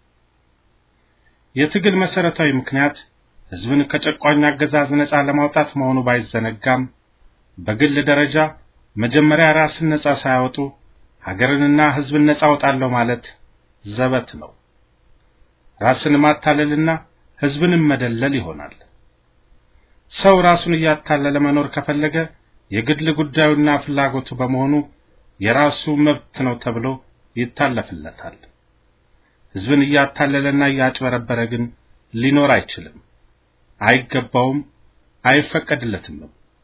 የትግል መሰረታዊ ምክንያት ህዝብን ከጨቋኝ አገዛዝ ነፃ ለማውጣት መሆኑ ባይዘነጋም በግል ደረጃ መጀመሪያ ራስን ነፃ ሳያወጡ ሀገርንና ህዝብን ነፃ አውጣለሁ ማለት ዘበት ነው። ራስን ማታለልና ህዝብንም መደለል ይሆናል። ሰው ራሱን እያታለለ መኖር ከፈለገ የግል ጉዳዩና ፍላጎቱ በመሆኑ የራሱ መብት ነው ተብሎ ይታለፍለታል። ህዝብን እያታለለና እያጭበረበረ ግን ሊኖር አይችልም፣ አይገባውም፣ አይፈቀድለትም።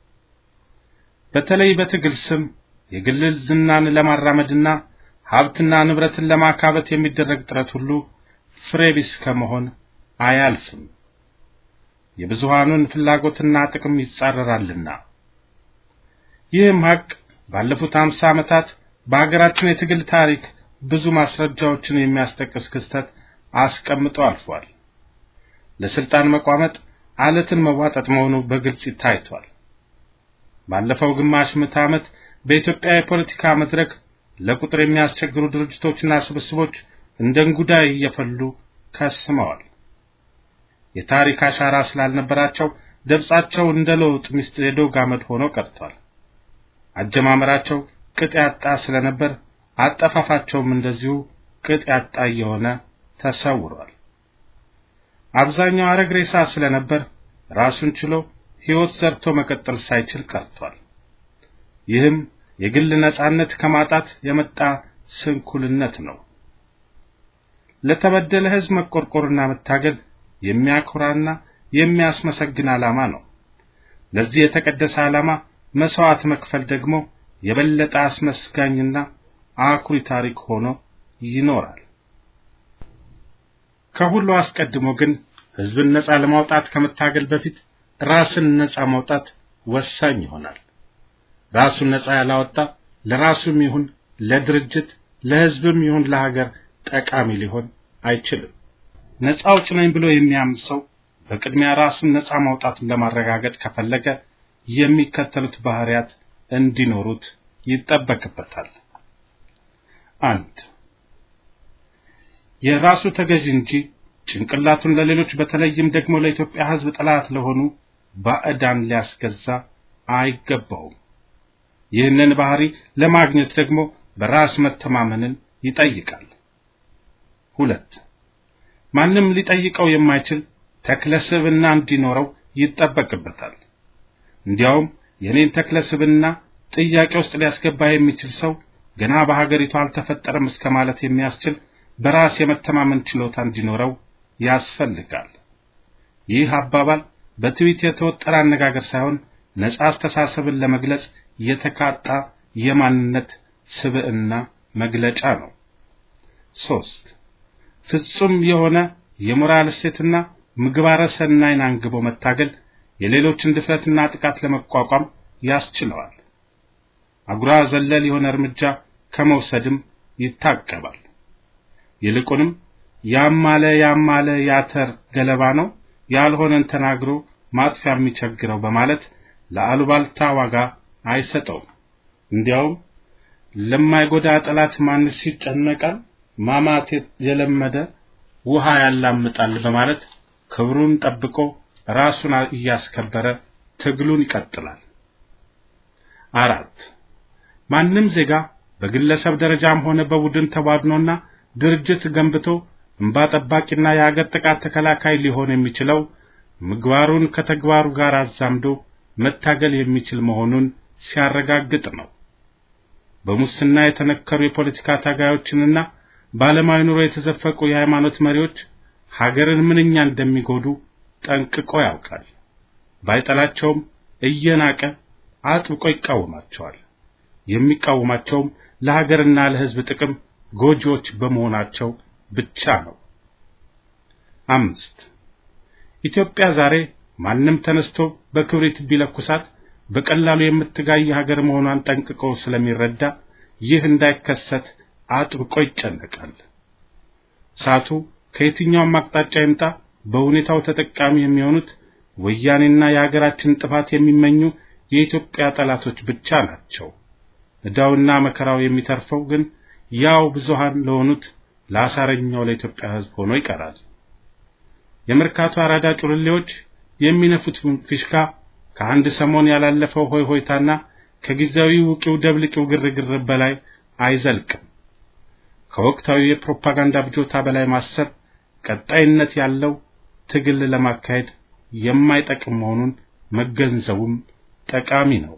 በተለይ በትግል ስም የግል ዝናን ለማራመድና ሀብትና ንብረትን ለማካበት የሚደረግ ጥረት ሁሉ ፍሬ ቢስ ከመሆን አያልፍም። የብዙሃኑን ፍላጎትና ጥቅም ይጻረራልና። ይህም ሀቅ ባለፉት አምሳ ዓመታት በሀገራችን የትግል ታሪክ ብዙ ማስረጃዎችን የሚያስጠቅስ ክስተት አስቀምጦ አልፏል። ለስልጣን መቋመጥ አለትን መዋጠጥ መሆኑ በግልጽ ታይቷል። ባለፈው ግማሽ ምዕተ ዓመት በኢትዮጵያ የፖለቲካ መድረክ ለቁጥር የሚያስቸግሩ ድርጅቶችና ስብስቦች እንደ እንጉዳይ እየፈሉ ከስመዋል። የታሪክ አሻራ ስላልነበራቸው ደብጻቸው እንደ ለውጥ ሚስት የዶግ አመድ ሆኖ ቀርቷል። አጀማመራቸው ቅጥ ያጣ ስለነበር አጠፋፋቸውም እንደዚሁ ቅጥ ያጣ እየሆነ ተሰውሯል። አብዛኛው አረግ ሬሳ ስለነበር ራሱን ችሎ ሕይወት ዘርቶ መቀጠል ሳይችል ቀርቷል። ይህም የግል ነጻነት ከማጣት የመጣ ስንኩልነት ነው። ለተበደለ ሕዝብ መቆርቆርና መታገል የሚያኮራና የሚያስመሰግን ዓላማ ነው። ለዚህ የተቀደሰ ዓላማ መስዋዕት መክፈል ደግሞ የበለጠ አስመስጋኝና አኩሪ ታሪክ ሆኖ ይኖራል። ከሁሉ አስቀድሞ ግን ህዝብን ነጻ ለማውጣት ከመታገል በፊት ራስን ነጻ ማውጣት ወሳኝ ይሆናል። ራሱን ነጻ ያላወጣ ለራሱም ይሁን ለድርጅት ለህዝብም ይሁን ለሀገር ጠቃሚ ሊሆን አይችልም። ነጻ አውጭ ነኝ ብሎ የሚያምን ሰው በቅድሚያ ራሱን ነጻ ማውጣቱን ለማረጋገጥ ከፈለገ የሚከተሉት ባህሪያት እንዲኖሩት ይጠበቅበታል። አንድ የራሱ ተገዥ እንጂ ጭንቅላቱን ለሌሎች በተለይም ደግሞ ለኢትዮጵያ ህዝብ ጠላት ለሆኑ ባዕዳን ሊያስገዛ አይገባውም። ይህንን ባህሪ ለማግኘት ደግሞ በራስ መተማመንን ይጠይቃል። ሁለት ማንም ሊጠይቀው የማይችል ተክለ ስብዕና እንዲኖረው ይጠበቅበታል። እንዲያውም የኔን ተክለ ስብዕና ጥያቄ ውስጥ ሊያስገባ የሚችል ሰው ገና በሀገሪቱ አልተፈጠረም እስከ ማለት የሚያስችል በራስ የመተማመን ችሎታ እንዲኖረው ያስፈልጋል። ይህ አባባል በትዊት የተወጠረ አነጋገር ሳይሆን ነጻ አስተሳሰብን ለመግለጽ የተካጣ የማንነት ስብዕና መግለጫ ነው። ሶስት ፍጹም የሆነ የሞራል እሴትና ምግባረ ሰናይን አንግቦ መታገል የሌሎችን ድፍረትና ጥቃት ለመቋቋም ያስችለዋል። አጉራ ዘለል የሆነ እርምጃ ከመውሰድም ይታቀባል። ይልቁንም ያማለ ያማለ ያተር ገለባ ነው ያልሆነን ተናግሮ ማጥፊያ የሚቸግረው በማለት ለአሉባልታ ዋጋ አይሰጠውም። እንዲያውም ለማይጎዳ ጠላት ማንስ ይጨነቃል፣ ማማት የለመደ ውሃ ያላምጣል በማለት ክብሩን ጠብቆ ራሱን እያስከበረ ትግሉን ይቀጥላል። አራት ማንም ዜጋ በግለሰብ ደረጃም ሆነ በቡድን ተቧድኖና ድርጅት ገንብቶ እንባ ጠባቂና የሀገር ጥቃት ተከላካይ ሊሆን የሚችለው ምግባሩን ከተግባሩ ጋር አዛምዶ መታገል የሚችል መሆኑን ሲያረጋግጥ ነው። በሙስና የተነከሩ የፖለቲካ ታጋዮችንና በዓለማዊ ኑሮ የተዘፈቁ የሃይማኖት መሪዎች ሀገርን ምንኛ እንደሚጎዱ ጠንቅቆ ያውቃል። ባይጠላቸውም እየናቀ አጥብቆ ይቃወማቸዋል። የሚቃወማቸውም ለሀገርና ለሕዝብ ጥቅም ጎጂዎች በመሆናቸው ብቻ ነው። አምስት ኢትዮጵያ ዛሬ ማንም ተነስቶ በክብሪት ቢለኩሳት በቀላሉ የምትጋይ ሀገር መሆኗን ጠንቅቆ ስለሚረዳ ይህ እንዳይከሰት አጥብቆ ይጨነቃል። እሳቱ ከየትኛውም አቅጣጫ ይምጣ በሁኔታው ተጠቃሚ የሚሆኑት ወያኔና የሀገራችን ጥፋት የሚመኙ የኢትዮጵያ ጠላቶች ብቻ ናቸው። ዕዳውና መከራው የሚተርፈው ግን ያው ብዙሃን ለሆኑት ለአሳረኛው ለኢትዮጵያ ሕዝብ ሆኖ ይቀራል። የመርካቶ አራዳ ጩልሌዎች የሚነፉት ፊሽካ ከአንድ ሰሞን ያላለፈው ሆይ ሆይታና ከጊዜያዊ ውቂው ደብልቂው ግርግር በላይ አይዘልቅም። ከወቅታዊ የፕሮፓጋንዳ ብጆታ በላይ ማሰብ ቀጣይነት ያለው ትግል ለማካሄድ የማይጠቅም መሆኑን መገንዘቡም ጠቃሚ ነው።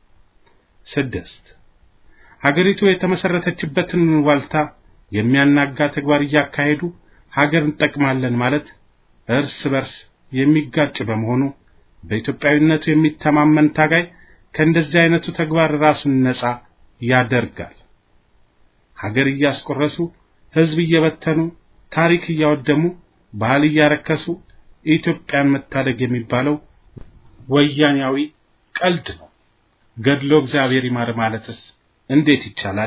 ስድስት ሀገሪቱ የተመሰረተችበትን ዋልታ የሚያናጋ ተግባር እያካሄዱ ሀገር እንጠቅማለን ማለት እርስ በርስ የሚጋጭ በመሆኑ በኢትዮጵያዊነቱ የሚተማመን ታጋይ ከእንደዚህ አይነቱ ተግባር ራሱን ነጻ ያደርጋል። ሀገር እያስቆረሱ ሕዝብ እየበተኑ ታሪክ እያወደሙ ባህል እያረከሱ ኢትዮጵያን መታደግ የሚባለው ወያኔያዊ ቀልድ ነው። ገድሎ እግዚአብሔር ይማር ማለትስ እንዴት ይቻላል?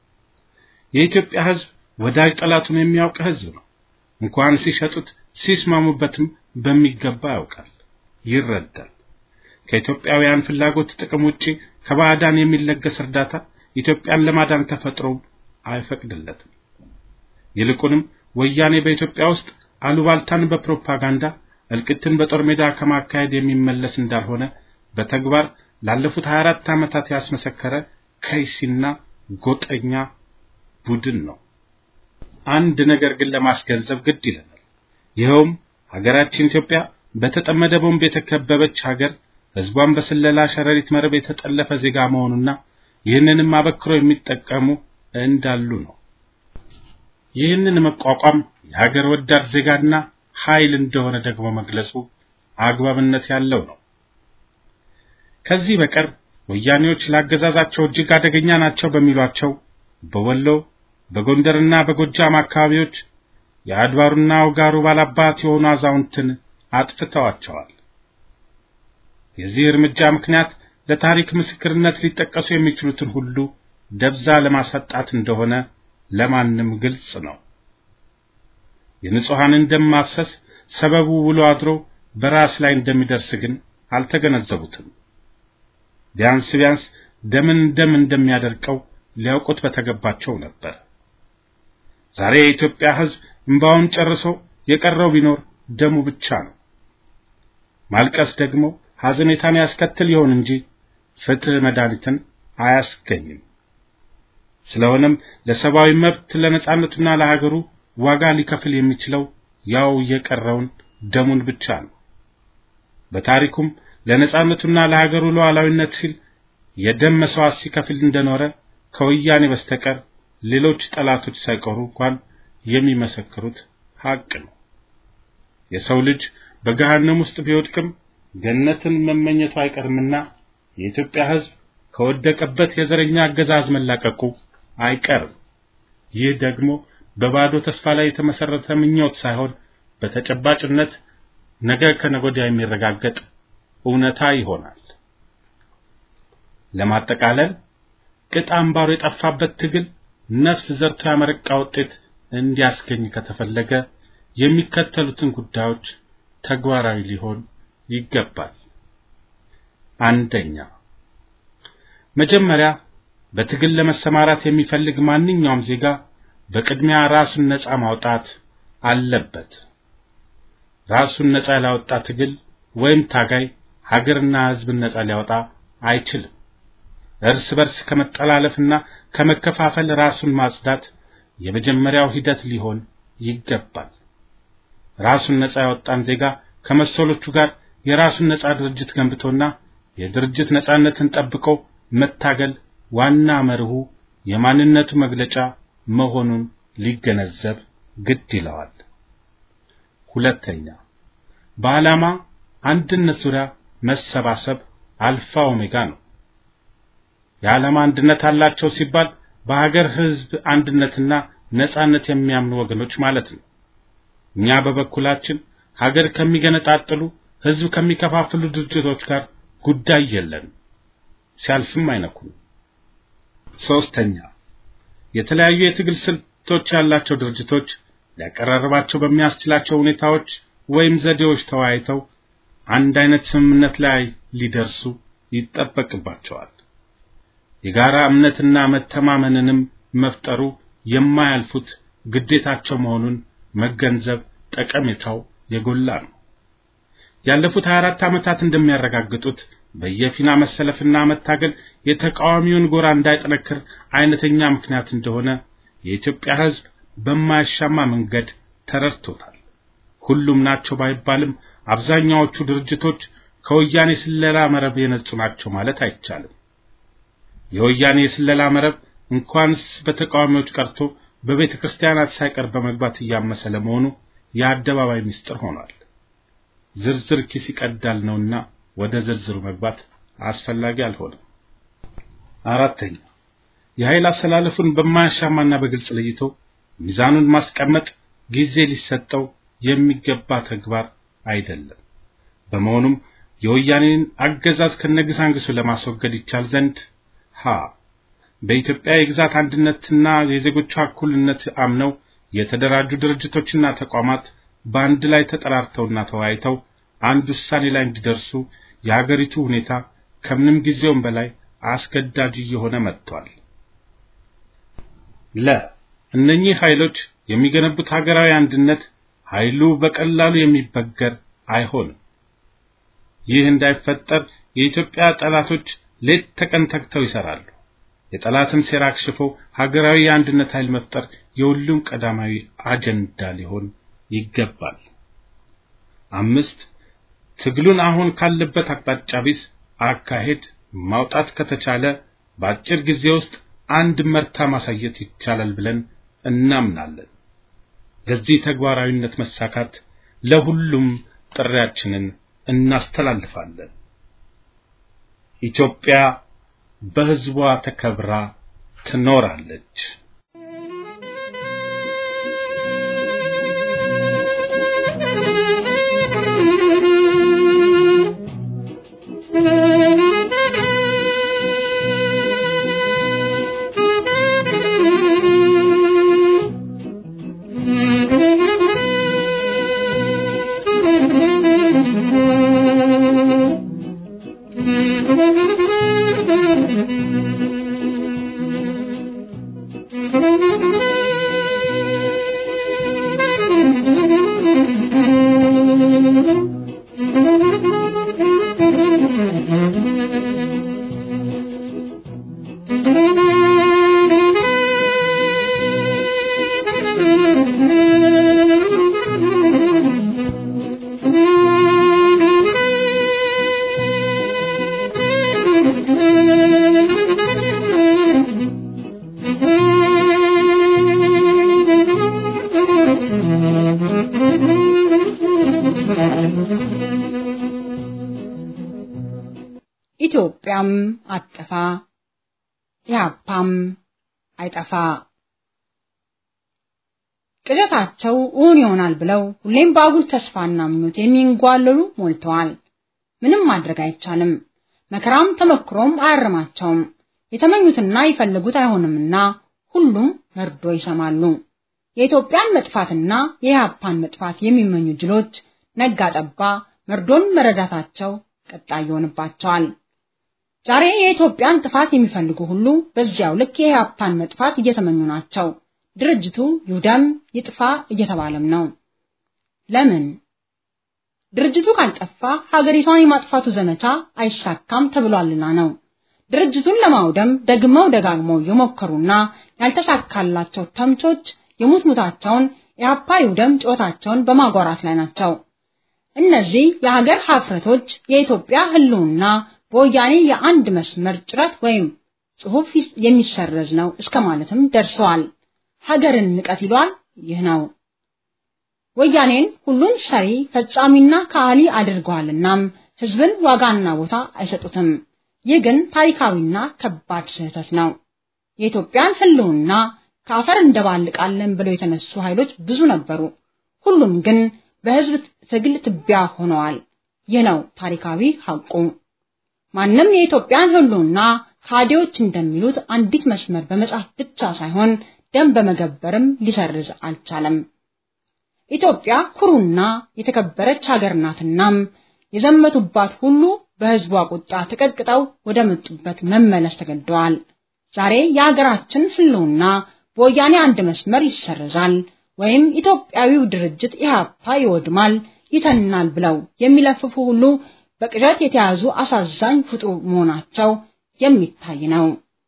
የኢትዮጵያ ሕዝብ ወዳጅ ጠላቱን የሚያውቅ ሕዝብ ነው። እንኳን ሲሸጡት ሲስማሙበትም በሚገባ ያውቃል፣ ይረዳል። ከኢትዮጵያውያን ፍላጎት ጥቅም ውጪ ከባዕዳን የሚለገስ እርዳታ ኢትዮጵያን ለማዳን ተፈጥሮ አይፈቅድለትም። ይልቁንም ወያኔ በኢትዮጵያ ውስጥ አሉባልታን በፕሮፓጋንዳ እልቅትን በጦር ሜዳ ከማካሄድ የሚመለስ እንዳልሆነ በተግባር ላለፉት 24 ዓመታት ያስመሰከረ ከይሲና ጎጠኛ ቡድን ነው። አንድ ነገር ግን ለማስገንዘብ ግድ ይለናል። ይኸውም ሀገራችን ኢትዮጵያ በተጠመደ ቦምብ የተከበበች ሀገር፣ ሕዝቧን በስለላ ሸረሪት መረብ የተጠለፈ ዜጋ መሆኑና ይህንንም አበክሮ የሚጠቀሙ እንዳሉ ነው። ይህንን መቋቋም የሀገር ወዳድ ዜጋና ኃይል እንደሆነ ደግሞ መግለጹ አግባብነት ያለው ነው። ከዚህ በቀር ወያኔዎች ላገዛዛቸው እጅግ አደገኛ ናቸው በሚሏቸው በወሎ በጎንደርና በጎጃም አካባቢዎች የአድባሩና ውጋሩ ባላባት የሆኑ አዛውንትን አጥፍተዋቸዋል። የዚህ እርምጃ ምክንያት ለታሪክ ምስክርነት ሊጠቀሱ የሚችሉትን ሁሉ ደብዛ ለማሳጣት እንደሆነ ለማንም ግልጽ ነው። የንጹሐንን ደም ማፍሰስ ሰበቡ ውሎ አድሮ በራስ ላይ እንደሚደርስ ግን አልተገነዘቡትም። ቢያንስ ቢያንስ ደምን ደም እንደሚያደርቀው ሊያውቁት በተገባቸው ነበር። ዛሬ የኢትዮጵያ ሕዝብ እንባውን ጨርሶ የቀረው ቢኖር ደሙ ብቻ ነው። ማልቀስ ደግሞ ሐዘኔታን ያስከትል ይሆን እንጂ ፍትህ መድኃኒትን አያስገኝም። ስለሆነም ለሰብአዊ መብት ለነጻነቱና ለሀገሩ ዋጋ ሊከፍል የሚችለው ያው የቀረውን ደሙን ብቻ ነው። በታሪኩም ለነጻነቱና ለሀገሩ ሉዓላዊነት ሲል የደም መስዋዕት ሲከፍል እንደኖረ ከወያኔ በስተቀር ሌሎች ጠላቶች ሳይቀሩ እንኳን የሚመሰክሩት ሀቅ ነው። የሰው ልጅ በገሃነም ውስጥ ቢወድቅም ገነትን መመኘቱ አይቀርምና የኢትዮጵያ ሕዝብ ከወደቀበት የዘረኛ አገዛዝ መላቀቁ አይቀርም። ይህ ደግሞ በባዶ ተስፋ ላይ የተመሰረተ ምኞት ሳይሆን በተጨባጭነት ነገ ከነገ ወዲያ የሚረጋገጥ እውነታ ይሆናል። ለማጠቃለል ቅጥ አምባሩ የጠፋበት ትግል ነፍስ ዘርቶ ያመረቃ ውጤት እንዲያስገኝ ከተፈለገ የሚከተሉትን ጉዳዮች ተግባራዊ ሊሆን ይገባል። አንደኛ፣ መጀመሪያ በትግል ለመሰማራት የሚፈልግ ማንኛውም ዜጋ በቅድሚያ ራሱን ነጻ ማውጣት አለበት። ራሱን ነጻ ያላወጣ ትግል ወይም ታጋይ ሀገርና ሕዝብን ነጻ ሊያወጣ አይችልም። እርስ በርስ ከመጠላለፍና ከመከፋፈል ራሱን ማጽዳት የመጀመሪያው ሂደት ሊሆን ይገባል። ራሱን ነጻ ያወጣን ዜጋ ከመሰሎቹ ጋር የራሱን ነጻ ድርጅት ገንብቶና የድርጅት ነጻነትን ጠብቆ መታገል ዋና መርሁ የማንነቱ መግለጫ መሆኑን ሊገነዘብ ግድ ይለዋል። ሁለተኛ በዓላማ አንድነት ዙሪያ መሰባሰብ አልፋ ኦሜጋ ነው። የዓላማ አንድነት አላቸው ሲባል በሀገር ሕዝብ አንድነትና ነጻነት የሚያምኑ ወገኖች ማለት ነው። እኛ በበኩላችን ሀገር ከሚገነጣጥሉ ሕዝብ ከሚከፋፍሉ ድርጅቶች ጋር ጉዳይ የለንም፣ ሲያልፍም አይነኩም። ሶስተኛ የተለያዩ የትግል ስልቶች ያላቸው ድርጅቶች ሊያቀራርባቸው በሚያስችላቸው ሁኔታዎች ወይም ዘዴዎች ተወያይተው አንድ አይነት ስምምነት ላይ ሊደርሱ ይጠበቅባቸዋል። የጋራ እምነትና መተማመንንም መፍጠሩ የማያልፉት ግዴታቸው መሆኑን መገንዘብ ጠቀሜታው የጎላ ነው። ያለፉት 24 ዓመታት እንደሚያረጋግጡት በየፊና መሰለፍና መታገል የተቃዋሚውን ጎራ እንዳይጠነክር አይነተኛ ምክንያት እንደሆነ የኢትዮጵያ ሕዝብ በማያሻማ መንገድ ተረድቶታል። ሁሉም ናቸው ባይባልም አብዛኛዎቹ ድርጅቶች ከወያኔ ስለላ መረብ የነጹ ናቸው ማለት አይቻልም። የወያኔ የስለላ መረብ እንኳንስ በተቃዋሚዎች ቀርቶ በቤተ ክርስቲያናት ሳይቀር በመግባት እያመሰ ለመሆኑ የአደባባይ ምስጢር ሆኗል። ዝርዝር ኪስ ይቀዳል ነውና ወደ ዝርዝሩ መግባት አስፈላጊ አልሆነም። አራተኛ የኃይል አሰላለፉን በማያሻማና በግልጽ ለይቶ ሚዛኑን ማስቀመጥ ጊዜ ሊሰጠው የሚገባ ተግባር አይደለም። በመሆኑም የወያኔን አገዛዝ ከነግሳንግሱ ለማስወገድ ይቻል ዘንድ ሀ በኢትዮጵያ የግዛት አንድነትና የዜጎቿ እኩልነት አምነው የተደራጁ ድርጅቶችና ተቋማት በአንድ ላይ ተጠራርተውና ተወያይተው አንድ ውሳኔ ላይ እንዲደርሱ የሀገሪቱ ሁኔታ ከምንም ጊዜውም በላይ አስገዳጅ እየሆነ መጥቷል። ለ እነኚህ ኃይሎች የሚገነቡት ሀገራዊ አንድነት ኃይሉ በቀላሉ የሚበገር አይሆንም። ይህ እንዳይፈጠር የኢትዮጵያ ጠላቶች ሌት ተቀን ተግተው ይሰራሉ። የጠላትን ሴራ አክሽፎ ሀገራዊ የአንድነት ኃይል መፍጠር የሁሉም ቀዳማዊ አጀንዳ ሊሆን ይገባል። አምስት ትግሉን አሁን ካለበት አቅጣጫ ቢስ አካሄድ ማውጣት ከተቻለ በአጭር ጊዜ ውስጥ አንድ መርታ ማሳየት ይቻላል ብለን እናምናለን። ለዚህ ተግባራዊነት መሳካት ለሁሉም ጥሪያችንን እናስተላልፋለን። ኢትዮጵያ በሕዝቧ ተከብራ ትኖራለች። ኢትዮጵያም አጠፋ ኢህአፓም አይጠፋ። ቅዠታቸው እውን ይሆናል ብለው ሁሌም በአጉል ተስፋና ምኞት የሚንጓለሉ ሞልተዋል። ምንም ማድረግ አይቻልም። መከራም ተመክሮም አያርማቸውም። የተመኙትና ይፈልጉት አይሆንምና ሁሉም መርዶ ይሰማሉ። የኢትዮጵያን መጥፋትና የኢህአፓን መጥፋት የሚመኙ ጅሎች ነጋ ጠባ መርዶን መረዳታቸው ቀጣይ ይሆንባቸዋል። ዛሬ የኢትዮጵያን ጥፋት የሚፈልጉ ሁሉ በዚያው ልክ የኢህአፓን መጥፋት እየተመኙ ናቸው። ድርጅቱ ይውደም ይጥፋ እየተባለም ነው። ለምን? ድርጅቱ ካልጠፋ ሀገሪቷን የማጥፋቱ ዘመቻ አይሳካም ተብሏልና ነው። ድርጅቱን ለማውደም ደግመው ደጋግመው የሞከሩና ያልተሳካላቸው ተምቾች የሙትሙታቸውን ኢህአፓ ይውደም ጩኸታቸውን በማጓራት ላይ ናቸው። እነዚህ የሀገር ሀፍረቶች የኢትዮጵያ ህልውና በወያኔ የአንድ መስመር ጭረት ወይም ጽሑፍ የሚሰረዝ ነው እስከ ማለትም ደርሰዋል። ሀገርን ንቀት ይሏል። ይህ ነው ወያኔን ሁሉን ሰሪ ፈጻሚና ከሃሊ አድርገዋልናም ህዝብን ዋጋና ቦታ አይሰጡትም። ይህ ግን ታሪካዊና ከባድ ስህተት ነው። የኢትዮጵያን ህልውና ከአፈር እንደባልቃለን ብለው የተነሱ ኃይሎች ብዙ ነበሩ። ሁሉም ግን በህዝብ ትግል ትቢያ ሆነዋል። ይህ ነው ታሪካዊ ሐቁ። ማንም የኢትዮጵያን ህልውና ካዲዎች እንደሚሉት አንዲት መስመር በመጻፍ ብቻ ሳይሆን ደም በመገበርም ሊሰርዝ አልቻለም። ኢትዮጵያ ኩሩና የተከበረች ሀገር ናትናም የዘመቱባት ሁሉ በህዝቧ ቁጣ ተቀጥቅጠው ወደ መጡበት መመለስ ተገደዋል። ዛሬ የሀገራችን ህልውና በወያኔ አንድ መስመር ይሰረዛል ወይም ኢትዮጵያዊው ድርጅት ኢህአፓ ይወድማል፣ ይተናል ብለው የሚለፍፉ ሁሉ በቅዠት የተያዙ አሳዛኝ ፍጡር መሆናቸው የሚታይ ነው።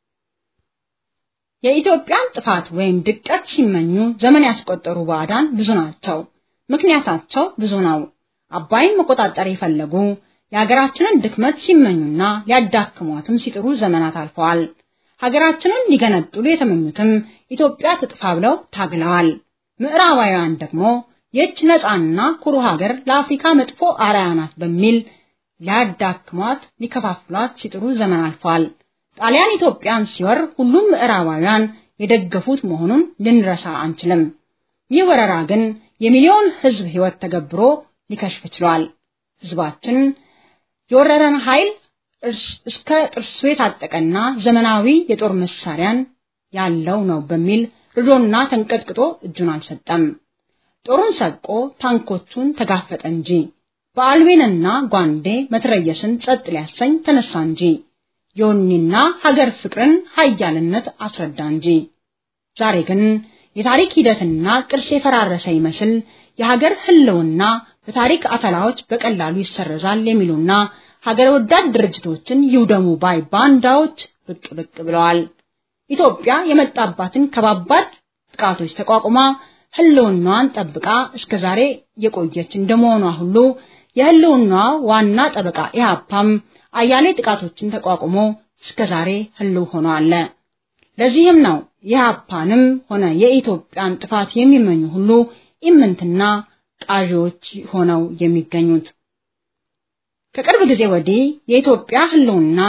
የኢትዮጵያን ጥፋት ወይም ድቀት ሲመኙ ዘመን ያስቆጠሩ ባዕዳን ብዙ ናቸው። ምክንያታቸው ብዙ ነው። አባይን መቆጣጠር የፈለጉ የሀገራችንን ድክመት ሲመኙና ሊያዳክሟትም ሲጥሩ ዘመናት አልፈዋል። ሀገራችንን ሊገነጥሉ የተመኙትም ኢትዮጵያ ትጥፋ ብለው ታግለዋል። ምዕራባውያን ደግሞ ይህች ነፃና ኩሩ ሀገር ለአፍሪካ መጥፎ አርአያ ናት በሚል ሊያዳክሟት ሊከፋፍሏት ሲጥሩ ዘመን አልፈዋል። ጣሊያን ኢትዮጵያን ሲወር ሁሉም ምዕራባውያን የደገፉት መሆኑን ልንረሳ አንችልም። ይህ ወረራ ግን የሚሊዮን ሕዝብ ሕይወት ተገብሮ ሊከሽፍ ችሏል። ሕዝባችን የወረረን ኃይል እስከ ጥርሱ የታጠቀና ዘመናዊ የጦር መሳሪያን ያለው ነው በሚል ርዶና ተንቀጥቅጦ እጁን አልሰጠም። ጦሩን ሰቆ ታንኮቹን ተጋፈጠ እንጂ በአልቤንና ጓንዴ መትረየስን ጸጥ ሊያሰኝ ተነሳ እንጂ የወኔና ሀገር ፍቅርን ኃያልነት አስረዳ እንጂ። ዛሬ ግን የታሪክ ሂደትና ቅርስ የፈራረሰ ይመስል የሀገር ህልውና በታሪክ አተላዎች በቀላሉ ይሰረዛል የሚሉና ሀገር ወዳድ ድርጅቶችን ይውደሙ ባይ ባንዳዎች ብቅ ብቅ ብለዋል። ኢትዮጵያ የመጣባትን ከባባድ ጥቃቶች ተቋቁማ ህልውናዋን ጠብቃ እስከ ዛሬ የቆየች እንደመሆኗ ሁሉ የህልውናዋ ዋና ጠበቃ ኢህአፓም አያሌ ጥቃቶችን ተቋቁሞ እስከ ዛሬ ህልው ሆኖ አለ። ለዚህም ነው የኢህአፓንም ሆነ የኢትዮጵያን ጥፋት የሚመኙ ሁሉ ኢምንትና ቃዢዎች ሆነው የሚገኙት። ከቅርብ ጊዜ ወዲህ የኢትዮጵያ ህልውና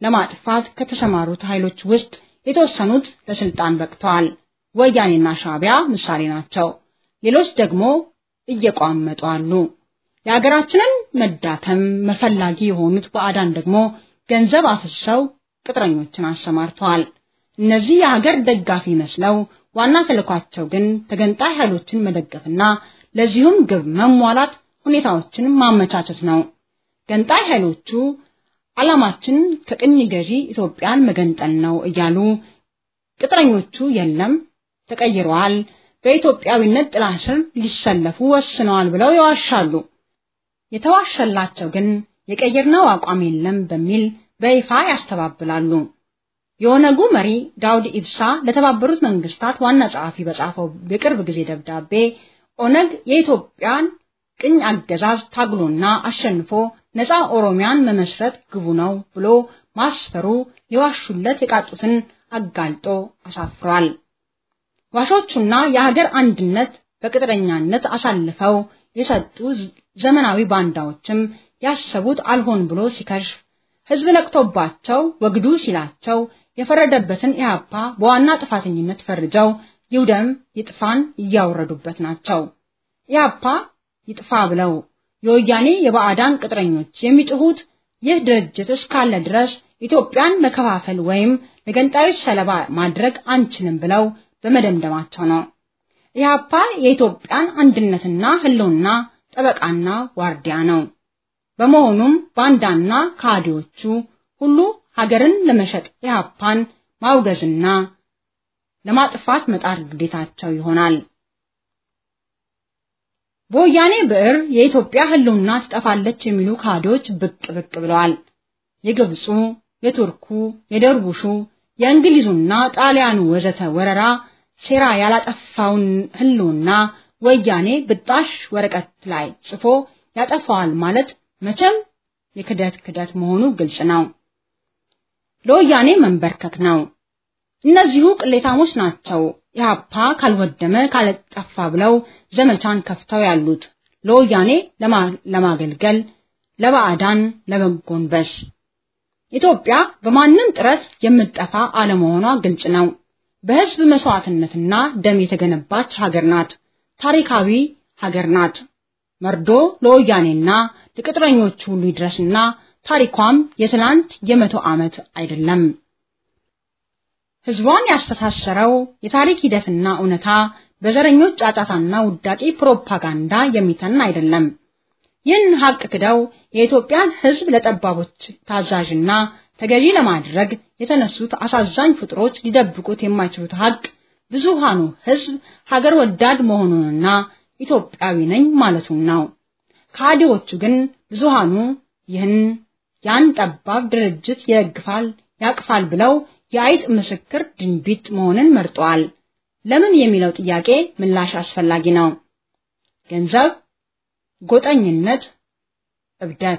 ለማጥፋት ከተሰማሩት ኃይሎች ውስጥ የተወሰኑት ለስልጣን በቅተዋል። ወያኔና ሻዕቢያ ምሳሌ ናቸው። ሌሎች ደግሞ እየቋመጡ አሉ። የሀገራችንን መዳከም መፈላጊ የሆኑት ባዕዳን ደግሞ ገንዘብ አፍሰው ቅጥረኞችን አሰማርተዋል። እነዚህ የሀገር ደጋፊ መስለው ዋና ተልኳቸው ግን ተገንጣይ ኃይሎችን መደገፍና ለዚሁም ግብ መሟላት ሁኔታዎችን ማመቻቸት ነው። ገንጣይ ኃይሎቹ ዓላማችን ከቅኝ ገዢ ኢትዮጵያን መገንጠል ነው እያሉ ቅጥረኞቹ የለም ተቀይረዋል፣ በኢትዮጵያዊነት ጥላ ስር ሊሰለፉ ወስነዋል ብለው ይዋሻሉ። የተዋሸላቸው ግን የቀየርነው አቋም የለም በሚል በይፋ ያስተባብላሉ። የኦነጉ መሪ ዳውድ ኢብሳ ለተባበሩት መንግስታት ዋና ጸሐፊ በጻፈው የቅርብ ጊዜ ደብዳቤ ኦነግ የኢትዮጵያን ቅኝ አገዛዝ ታግሎና አሸንፎ ነፃ ኦሮሚያን መመስረት ግቡ ነው ብሎ ማስፈሩ ሊዋሹለት የቃጡትን አጋልጦ አሳፍሯል። ዋሾቹና የሀገር አንድነት በቅጥረኛነት አሳልፈው የሰጡ ዘመናዊ ባንዳዎችም ያሰቡት አልሆን ብሎ ሲከሽፍ ህዝብ ነቅቶባቸው ወግዱ ሲላቸው የፈረደበትን ኢህአፓ በዋና ጥፋተኝነት ፈርጀው ይውደም ይጥፋን እያወረዱበት ናቸው። ኢህአፓ ይጥፋ ብለው የወያኔ የባዕዳን ቅጥረኞች የሚጥሁት ይህ ድርጅት እስካለ ድረስ ኢትዮጵያን መከፋፈል ወይም ለገንጣዮች ሰለባ ማድረግ አንችልም ብለው በመደምደማቸው ነው። ኢህአፓ የኢትዮጵያን አንድነትና ህልውና ጠበቃና ዋርዲያ ነው። በመሆኑም ባንዳና ካዲዎቹ ሁሉ ሀገርን ለመሸጥ ኢህአፓን ማውገዝና ለማጥፋት መጣር ግዴታቸው ይሆናል። በወያኔ ብዕር የኢትዮጵያ ህልውና ትጠፋለች የሚሉ ካዲዎች ብቅ ብቅ ብለዋል። የግብፁ፣ የቱርኩ፣ የደርቡሹ፣ የእንግሊዙና ጣሊያኑ ወዘተ ወረራ ሴራ ያላጠፋውን ህልውና ወያኔ ብጣሽ ወረቀት ላይ ጽፎ ያጠፋዋል ማለት መቼም የክደት ክደት መሆኑ ግልጽ ነው። ለወያኔ መንበርከክ ነው። እነዚሁ ቅሌታሞች ናቸው ኢህአፓ ካልወደመ ካልጠፋ ብለው ዘመቻን ከፍተው ያሉት ለወያኔ ለማገልገል ለባዕዳን ለመጎንበስ። ኢትዮጵያ በማንም ጥረት የምትጠፋ አለመሆኗ ግልጽ ነው። በህዝብ መስዋዕትነትና ደም የተገነባች ሀገር ናት። ታሪካዊ ሀገር ናት። መርዶ ለወያኔና ለቅጥረኞቹ ሁሉ ይድረስና ታሪኳም የትላንት የመቶ ዓመት አይደለም። ህዝቧን ያስተሳሰረው የታሪክ ሂደትና እውነታ በዘረኞች ጫጫታና ውዳቂ ፕሮፓጋንዳ የሚተን አይደለም። ይህን ሀቅ ክደው የኢትዮጵያን ህዝብ ለጠባቦች ታዛዥና ተገዢ ለማድረግ የተነሱት አሳዛኝ ፍጥሮች ሊደብቁት የማይችሉት ሀቅ ብዙሃኑ ህዝብ ሀገር ወዳድ መሆኑንና ኢትዮጵያዊ ነኝ ማለቱን ነው። ካዲዎቹ ግን ብዙሃኑ ይህን ያን ጠባብ ድርጅት ይደግፋል ያቅፋል ብለው የአይጥ ምስክር ድንቢጥ መሆንን መርጠዋል። ለምን የሚለው ጥያቄ ምላሽ አስፈላጊ ነው። ገንዘብ፣ ጎጠኝነት፣ እብደት።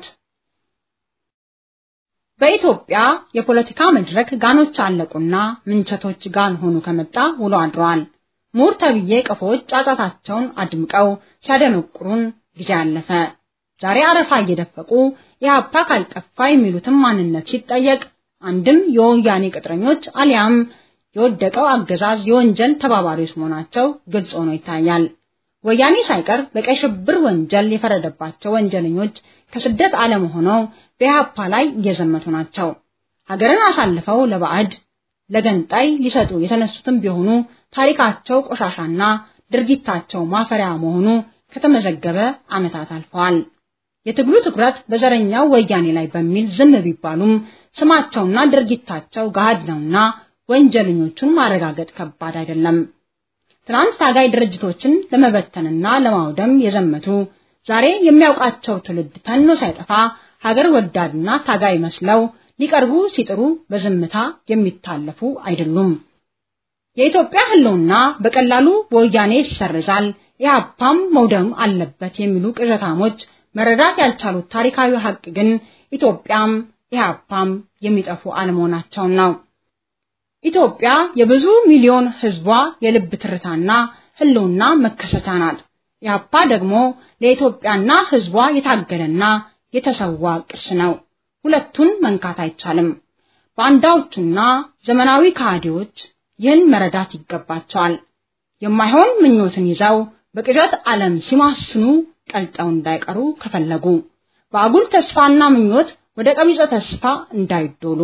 በኢትዮጵያ የፖለቲካ መድረክ ጋኖች አለቁና ምንቸቶች ጋን ሆኑ ከመጣ ውሎ አድሯል። ምሁር ተብዬ ቀፎች ጫጫታቸውን አድምቀው ሲያደነቁሩን ጊዜ አለፈ። ዛሬ አረፋ እየደፈቁ የሀፓ ካልጠፋ የሚሉትም ማንነት ሲጠየቅ አንድም የወያኔ ቅጥረኞች አሊያም የወደቀው አገዛዝ የወንጀል ተባባሪዎች መሆናቸው ግልጽ ሆኖ ይታያል። ወያኔ ሳይቀር በቀይ ሽብር ወንጀል የፈረደባቸው ወንጀለኞች ከስደት ዓለም ሆነው በኢህአፓ ላይ እየዘመቱ ናቸው። ሀገርን አሳልፈው ለባዕድ ለገንጣይ ሊሰጡ የተነሱትም ቢሆኑ ታሪካቸው ቆሻሻና ድርጊታቸው ማፈሪያ መሆኑ ከተመዘገበ ዓመታት አልፈዋል። የትግሉ ትኩረት በዘረኛው ወያኔ ላይ በሚል ዝም ቢባሉም ስማቸውና ድርጊታቸው ገሃድ ነውና ወንጀለኞቹን ማረጋገጥ ከባድ አይደለም። ትናንት ታጋይ ድርጅቶችን ለመበተንና ለማውደም የዘመቱ ዛሬ የሚያውቃቸው ትውልድ ተኖ ሳይጠፋ ሀገር ወዳድና ታጋይ መስለው ሊቀርቡ ሲጥሩ በዝምታ የሚታለፉ አይደሉም። የኢትዮጵያ ሕልውና በቀላሉ በወያኔ ይሰርዛል፣ ኢህአፓም መውደም አለበት የሚሉ ቅዠታሞች መረዳት ያልቻሉት ታሪካዊ ሀቅ ግን ኢትዮጵያም ኢህአፓም የሚጠፉ አለመሆናቸውን ነው። ኢትዮጵያ የብዙ ሚሊዮን ህዝቧ የልብ ትርታና ህልውና መከሰቻ ናት። ኢህአፓ ደግሞ ለኢትዮጵያና ህዝቧ የታገለና የተሰዋ ቅርስ ነው። ሁለቱን መንካት አይቻልም። ባንዳዎቹና ዘመናዊ ከሃዲዎች ይህን መረዳት ይገባቸዋል። የማይሆን ምኞትን ይዘው በቅዠት ዓለም ሲማስኑ ቀልጠው እንዳይቀሩ ከፈለጉ በአጉል ተስፋና ምኞት ወደ ቀቢጸ ተስፋ እንዳይዶሉ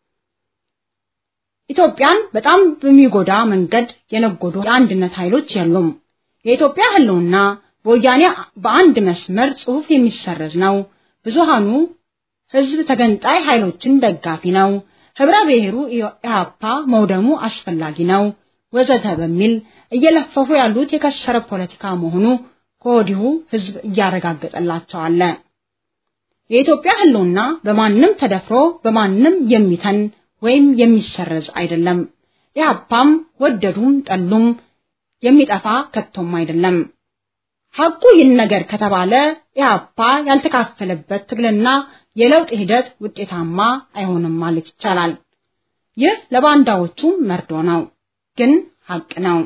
ኢትዮጵያን በጣም በሚጎዳ መንገድ የነጎዱ የአንድነት ኃይሎች የሉም። የኢትዮጵያ ህልውና በወያኔ በአንድ መስመር ጽሑፍ የሚሰረዝ ነው። ብዙሃኑ ህዝብ ተገንጣይ ኃይሎችን ደጋፊ ነው። ህብረ ብሔሩ ኢህአፓ መውደሙ አስፈላጊ ነው ወዘተ በሚል እየለፈፉ ያሉት የከሰረ ፖለቲካ መሆኑ ከወዲሁ ህዝብ እያረጋገጠላቸው አለ። የኢትዮጵያ ህልውና በማንም ተደፍሮ በማንም የሚተን ወይም የሚሰረዝ አይደለም። ኢህአፓም ወደዱም ጠሉም የሚጠፋ ከቶም አይደለም። ሐቁ ይህን ነገር ከተባለ ኢህአፓ ያልተካፈለበት ትግልና የለውጥ ሂደት ውጤታማ አይሆንም ማለት ይቻላል። ይህ ለባንዳዎቹ መርዶ ነው፣ ግን ሐቅ ነው።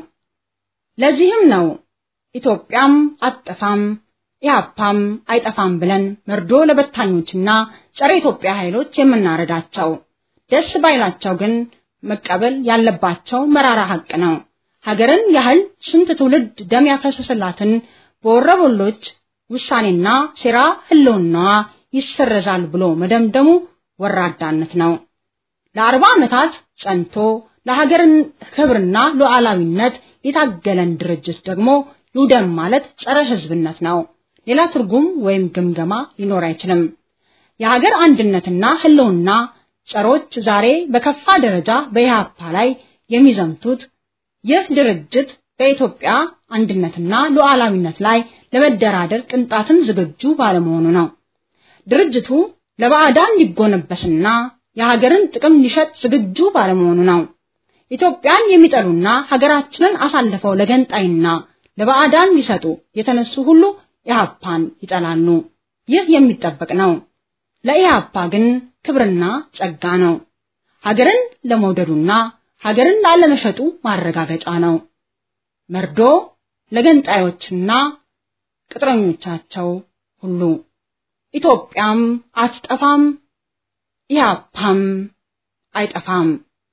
ለዚህም ነው ኢትዮጵያም አትጠፋም ኢህአፓም አይጠፋም ብለን መርዶ ለበታኞችና ጸረ ኢትዮጵያ ኃይሎች የምናረዳቸው። ደስ ባይላቸው ግን መቀበል ያለባቸው መራራ ሐቅ ነው። ሀገርን ያህል ስንት ትውልድ ደም ያፈሰሰላትን በወረበሎች ውሳኔና ሴራ ህልውናዋ ይሰረዛል ብሎ መደምደሙ ወራዳነት ነው። ለአርባ ዓመታት ጸንቶ ለሀገርን ክብርና ሉዓላዊነት የታገለን ድርጅት ደግሞ ይውደም ማለት ጸረ ህዝብነት ነው። ሌላ ትርጉም ወይም ግምገማ ሊኖር አይችልም። የሀገር አንድነትና ህልውና ጸሮች ዛሬ በከፋ ደረጃ በኢህአፓ ላይ የሚዘምቱት ይህ ድርጅት በኢትዮጵያ አንድነትና ሉዓላዊነት ላይ ለመደራደር ቅንጣትን ዝግጁ ባለመሆኑ ነው። ድርጅቱ ለባዕዳን ሊጎነበስና የሀገርን ጥቅም ሊሸጥ ዝግጁ ባለመሆኑ ነው። ኢትዮጵያን የሚጠሉና ሀገራችንን አሳልፈው ለገንጣይና ለባዕዳን ሊሰጡ የተነሱ ሁሉ ኢህአፓን ይጠላሉ። ይህ የሚጠበቅ ነው። ለኢህአፓ ግን ክብርና ጸጋ ነው። ሀገርን ለመውደዱና ሀገርን ላለመሸጡ ማረጋገጫ ነው። መርዶ ለገንጣዮችና ቅጥረኞቻቸው ሁሉ ኢትዮጵያም አትጠፋም፣ ኢህአፓም አይጠፋም።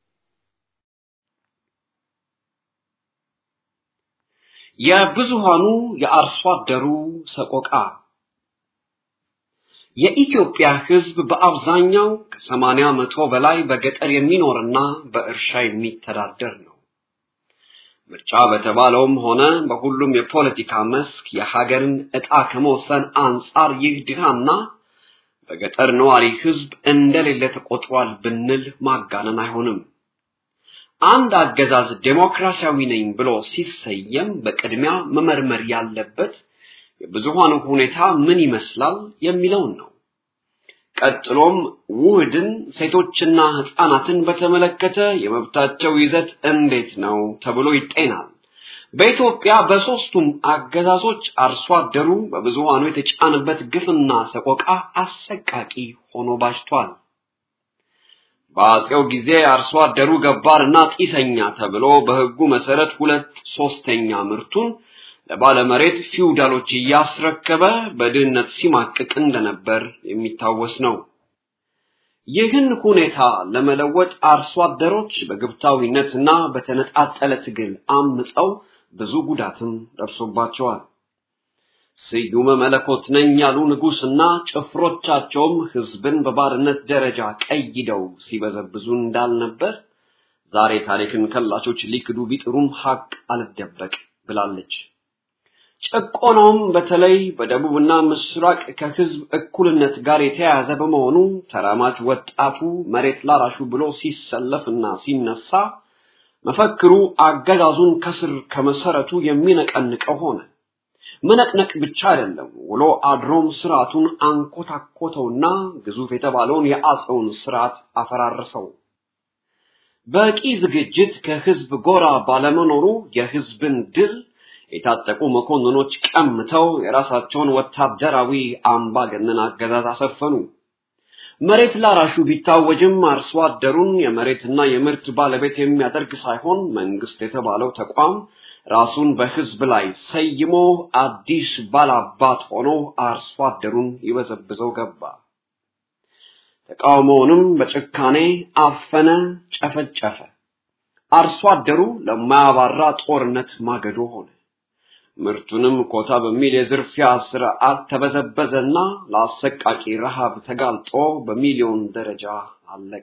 የብዙሃኑ የአርሶ አደሩ ሰቆቃ የኢትዮጵያ ሕዝብ በአብዛኛው ከሰማንያ መቶ በላይ በገጠር የሚኖርና በእርሻ የሚተዳደር ነው። ምርጫ በተባለውም ሆነ በሁሉም የፖለቲካ መስክ የሀገርን ዕጣ ከመወሰን አንጻር ይህ ድሃና በገጠር ነዋሪ ሕዝብ እንደሌለ ተቆጥሯል ብንል ማጋነን አይሆንም። አንድ አገዛዝ ዴሞክራሲያዊ ነኝ ብሎ ሲሰየም በቅድሚያ መመርመር ያለበት የብዙሃኑ ሁኔታ ምን ይመስላል የሚለውን ነው። ቀጥሎም ውህድን ሴቶችና ህፃናትን በተመለከተ የመብታቸው ይዘት እንዴት ነው ተብሎ ይጤናል። በኢትዮጵያ በሶስቱም አገዛዞች አርሶ አደሩ በብዙሃኑ የተጫነበት ግፍና ሰቆቃ አሰቃቂ ሆኖ ባጅቷል። በአጼው ጊዜ አርሶ አደሩ ገባርና ጢሰኛ ተብሎ በህጉ መሰረት ሁለት ሶስተኛ ምርቱን ለባለመሬት ፊውዳሎች እያስረከበ በድህነት ሲማቅቅ እንደነበር የሚታወስ ነው። ይህን ሁኔታ ለመለወጥ አርሶ አደሮች በግብታዊነትና በተነጣጠለ ትግል አምፀው ብዙ ጉዳትም ደርሶባቸዋል። ስዩመ መለኮት ነኝ ያሉ ንጉስና ጭፍሮቻቸውም ህዝብን በባርነት ደረጃ ቀይደው ሲበዘብዙ እንዳልነበር ዛሬ ታሪክን ከላቾች ሊክዱ ቢጥሩም ሀቅ አልደበቅ ብላለች። ጭቆናውም በተለይ በደቡብና ምስራቅ ከህዝብ እኩልነት ጋር የተያያዘ በመሆኑ ተራማጅ ወጣቱ መሬት ላራሹ ብሎ ሲሰለፍና ሲነሳ መፈክሩ አገዛዙን ከስር ከመሰረቱ የሚነቀንቀው ሆነ። መነቅነቅ ብቻ አይደለም፣ ውሎ አድሮም ስርዓቱን አንኮታኮተውና ግዙፍ የተባለውን የአጼውን ስርዓት አፈራረሰው። በቂ ዝግጅት ከህዝብ ጎራ ባለመኖሩ የህዝብን ድል የታጠቁ መኮንኖች ቀምተው የራሳቸውን ወታደራዊ አምባገነን አገዛዝ አሰፈኑ። መሬት ላራሹ ቢታወጅም አርሶ አደሩን የመሬትና የምርት ባለቤት የሚያደርግ ሳይሆን መንግስት የተባለው ተቋም ራሱን በህዝብ ላይ ሰይሞ አዲስ ባላባት ሆኖ አርሶ አደሩን ይበዘብዘው ገባ። ተቃውሞውንም በጭካኔ አፈነ፣ ጨፈጨፈ። አርሶ አደሩ ለማያባራ ጦርነት ማገዶ ሆነ። ምርቱንም ኮታ በሚል የዝርፊያ ስርዓት ተበዘበዘና ለአሰቃቂ ረሃብ ተጋልጦ በሚሊዮን ደረጃ አለቀ።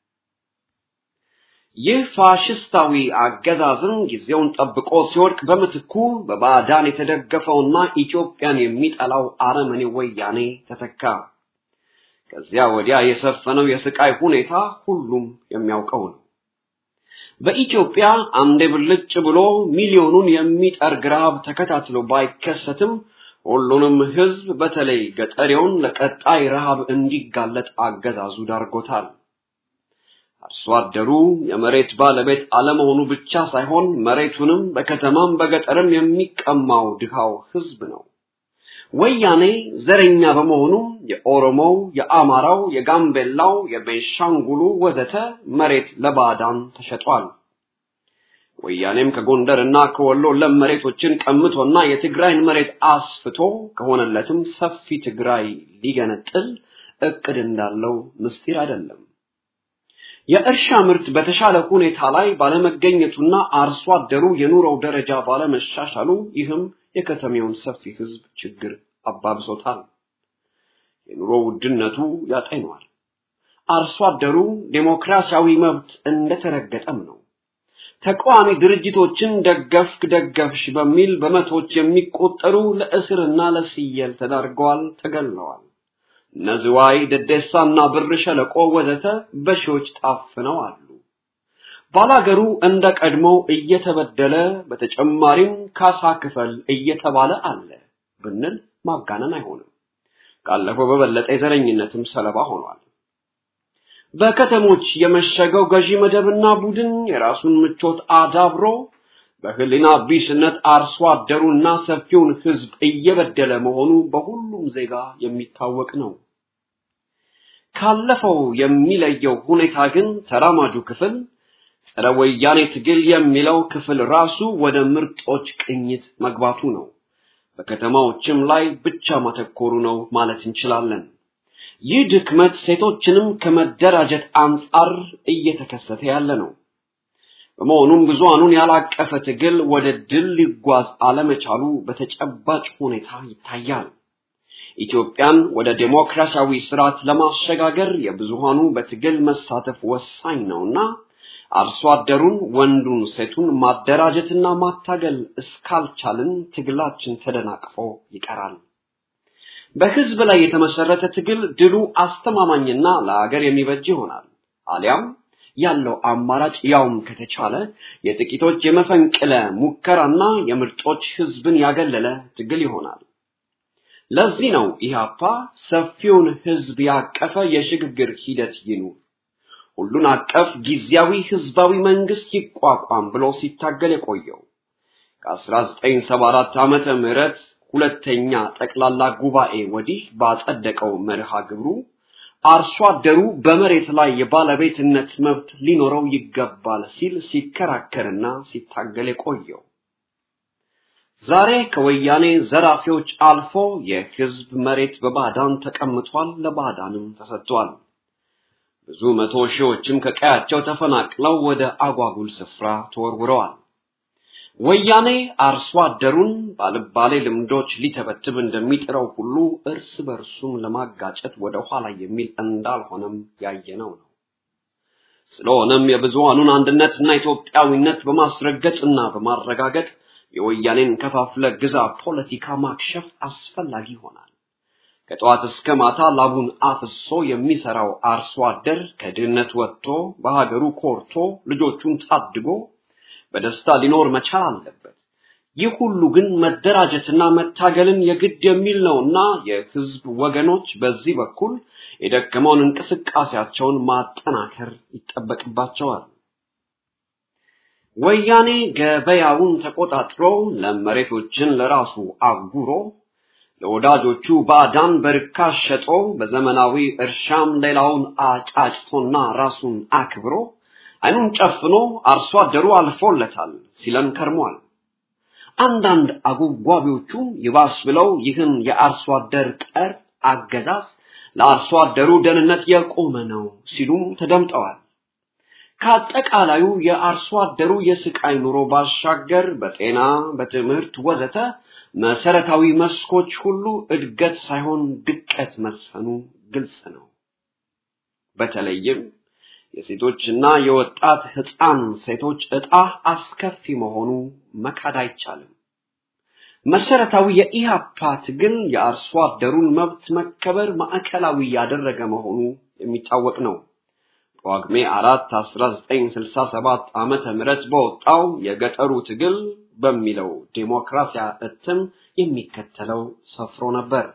ይህ ፋሽስታዊ አገዛዝም ጊዜውን ጠብቆ ሲወድቅ በምትኩ በባዕዳን የተደገፈውና ኢትዮጵያን የሚጠላው አረመኔ ወያኔ ተተካ። ከዚያ ወዲያ የሰፈነው የስቃይ ሁኔታ ሁሉም የሚያውቀው ነው። በኢትዮጵያ አንዴ ብልጭ ብሎ ሚሊዮኑን የሚጠርግ ረሃብ ተከታትሎ ባይከሰትም ሁሉንም ሕዝብ በተለይ ገጠሬውን ለቀጣይ ረሃብ እንዲጋለጥ አገዛዙ ዳርጎታል። አርሶ አደሩ የመሬት ባለቤት አለመሆኑ ብቻ ሳይሆን መሬቱንም በከተማም በገጠርም የሚቀማው ድሃው ሕዝብ ነው። ወያኔ ዘረኛ በመሆኑ የኦሮሞው፣ የአማራው፣ የጋምቤላው፣ የቤንሻንጉሉ ወዘተ መሬት ለባዕዳን ተሸጧል። ወያኔም ከጎንደርና ከወሎ ለም መሬቶችን ቀምቶና የትግራይን መሬት አስፍቶ ከሆነለትም ሰፊ ትግራይ ሊገነጥል እቅድ እንዳለው ምስጢር አይደለም። የእርሻ ምርት በተሻለ ሁኔታ ላይ ባለመገኘቱና አርሶ አደሩ የኑሮው ደረጃ ባለመሻሻሉ ይህም የከተሜውን ሰፊ ህዝብ ችግር አባብሶታል። የኑሮ ውድነቱ ያጠነዋል። አርሶ አደሩ ዴሞክራሲያዊ መብት እንደተረገጠም ነው። ተቃዋሚ ድርጅቶችን ደገፍክ ደገፍሽ በሚል በመቶች የሚቆጠሩ ለእስርና ለስየል ተዳርገዋል፣ ተገለዋል። ነዝዋይ፣ ደደሳና ብር ሸለቆ ወዘተ በሺዎች ታፍነው አሉ። ባላገሩ እንደ ቀድሞው እየተበደለ በተጨማሪም ካሳ ክፈል እየተባለ አለ ብንል ማጋነን አይሆንም። ካለፈው በበለጠ የዘረኝነትም ሰለባ ሆኗል። በከተሞች የመሸገው ገዢ መደብና ቡድን የራሱን ምቾት አዳብሮ በህሊና ቢስነት አርሶ አደሩና ሰፊውን ህዝብ እየበደለ መሆኑ በሁሉም ዜጋ የሚታወቅ ነው። ካለፈው የሚለየው ሁኔታ ግን ተራማጁ ክፍል ጸረ ወያኔ ትግል የሚለው ክፍል ራሱ ወደ ምርጦች ቅኝት መግባቱ ነው። በከተማዎችም ላይ ብቻ ማተኮሩ ነው ማለት እንችላለን። ይህ ድክመት ሴቶችንም ከመደራጀት አንጻር እየተከሰተ ያለ ነው። በመሆኑም ብዙሃኑን ያላቀፈ ትግል ወደ ድል ሊጓዝ አለመቻሉ በተጨባጭ ሁኔታ ይታያል። ኢትዮጵያን ወደ ዴሞክራሲያዊ ስርዓት ለማሸጋገር የብዙሃኑ በትግል መሳተፍ ወሳኝ ነውና አርሶ አደሩን ወንዱን ሴቱን ማደራጀትና ማታገል እስካልቻልን ትግላችን ተደናቅፎ ይቀራል። በህዝብ ላይ የተመሰረተ ትግል ድሉ አስተማማኝና ለሀገር የሚበጅ ይሆናል። አሊያም ያለው አማራጭ ያውም ከተቻለ የጥቂቶች የመፈንቅለ ሙከራና የምርጦች ህዝብን ያገለለ ትግል ይሆናል። ለዚህ ነው ኢህአፓ ሰፊውን ህዝብ ያቀፈ የሽግግር ሂደት ይኑር፣ ሁሉን አቀፍ ጊዜያዊ ህዝባዊ መንግስት ይቋቋም ብሎ ሲታገል የቆየው ከ1974 ዓመተ ምህረት ሁለተኛ ጠቅላላ ጉባኤ ወዲህ ባጸደቀው መርሃ ግብሩ አርሶ አደሩ በመሬት ላይ የባለቤትነት መብት ሊኖረው ይገባል ሲል ሲከራከርና ሲታገል የቆየው ዛሬ ከወያኔ ዘራፊዎች አልፎ የህዝብ መሬት በባዕዳን ተቀምጧል፣ ለባዕዳንም ተሰጥቷል። ብዙ መቶ ሺዎችም ከቀያቸው ተፈናቅለው ወደ አጓጉል ስፍራ ተወርውረዋል። ወያኔ አርሶ አደሩን ባልባሌ ልምዶች ሊተበትብ እንደሚጥረው ሁሉ እርስ በርሱም ለማጋጨት ወደ ኋላ የሚል እንዳልሆነም ያየነው ነው። ስለሆነም የብዙሃኑን አንድነትና ኢትዮጵያዊነት በማስረገጥና በማረጋገጥ የወያኔን ከፋፍለ ግዛ ፖለቲካ ማክሸፍ አስፈላጊ ይሆናል። ከጠዋት እስከ ማታ ላቡን አፍሶ የሚሰራው አርሶ አደር ከድህነት ወጥቶ በሀገሩ ኮርቶ ልጆቹን ታድጎ በደስታ ሊኖር መቻል አለበት። ይህ ሁሉ ግን መደራጀትና መታገልን የግድ የሚል ነውና የህዝብ ወገኖች በዚህ በኩል የደከመውን እንቅስቃሴያቸውን ማጠናከር ይጠበቅባቸዋል። ወያኔ ገበያውን ተቆጣጥሮ ለመሬቶችን ለራሱ አጉሮ ለወዳጆቹ ባዕዳን በርካሽ ሸጦ በዘመናዊ እርሻም ሌላውን አጫጭቶና ራሱን አክብሮ አይኑን ጨፍኖ አርሶ አደሩ አልፎለታል ሲለን ከርሟል። አንዳንድ አጉጓቢዎቹ ይባስ ብለው ይህን የአርሶ አደር ቀር አገዛዝ ለአርሶ አደሩ ደህንነት የቆመ ነው ሲሉም ተደምጠዋል። ከአጠቃላዩ የአርሶ አደሩ የስቃይ ኑሮ ባሻገር በጤና፣ በትምህርት ወዘተ መሰረታዊ መስኮች ሁሉ እድገት ሳይሆን ድቀት መስፈኑ ግልጽ ነው። በተለይም የሴቶችና የወጣት ህፃን ሴቶች ዕጣ አስከፊ መሆኑ መካድ አይቻልም። መሰረታዊ የኢህአፓ ትግል የአርሶ አደሩን መብት መከበር ማዕከላዊ ያደረገ መሆኑ የሚታወቅ ነው። ጳጉሜ 4 1967 ዓመተ ምህረት በወጣው የገጠሩ ትግል በሚለው ዴሞክራሲያ እትም የሚከተለው ሰፍሮ ነበር።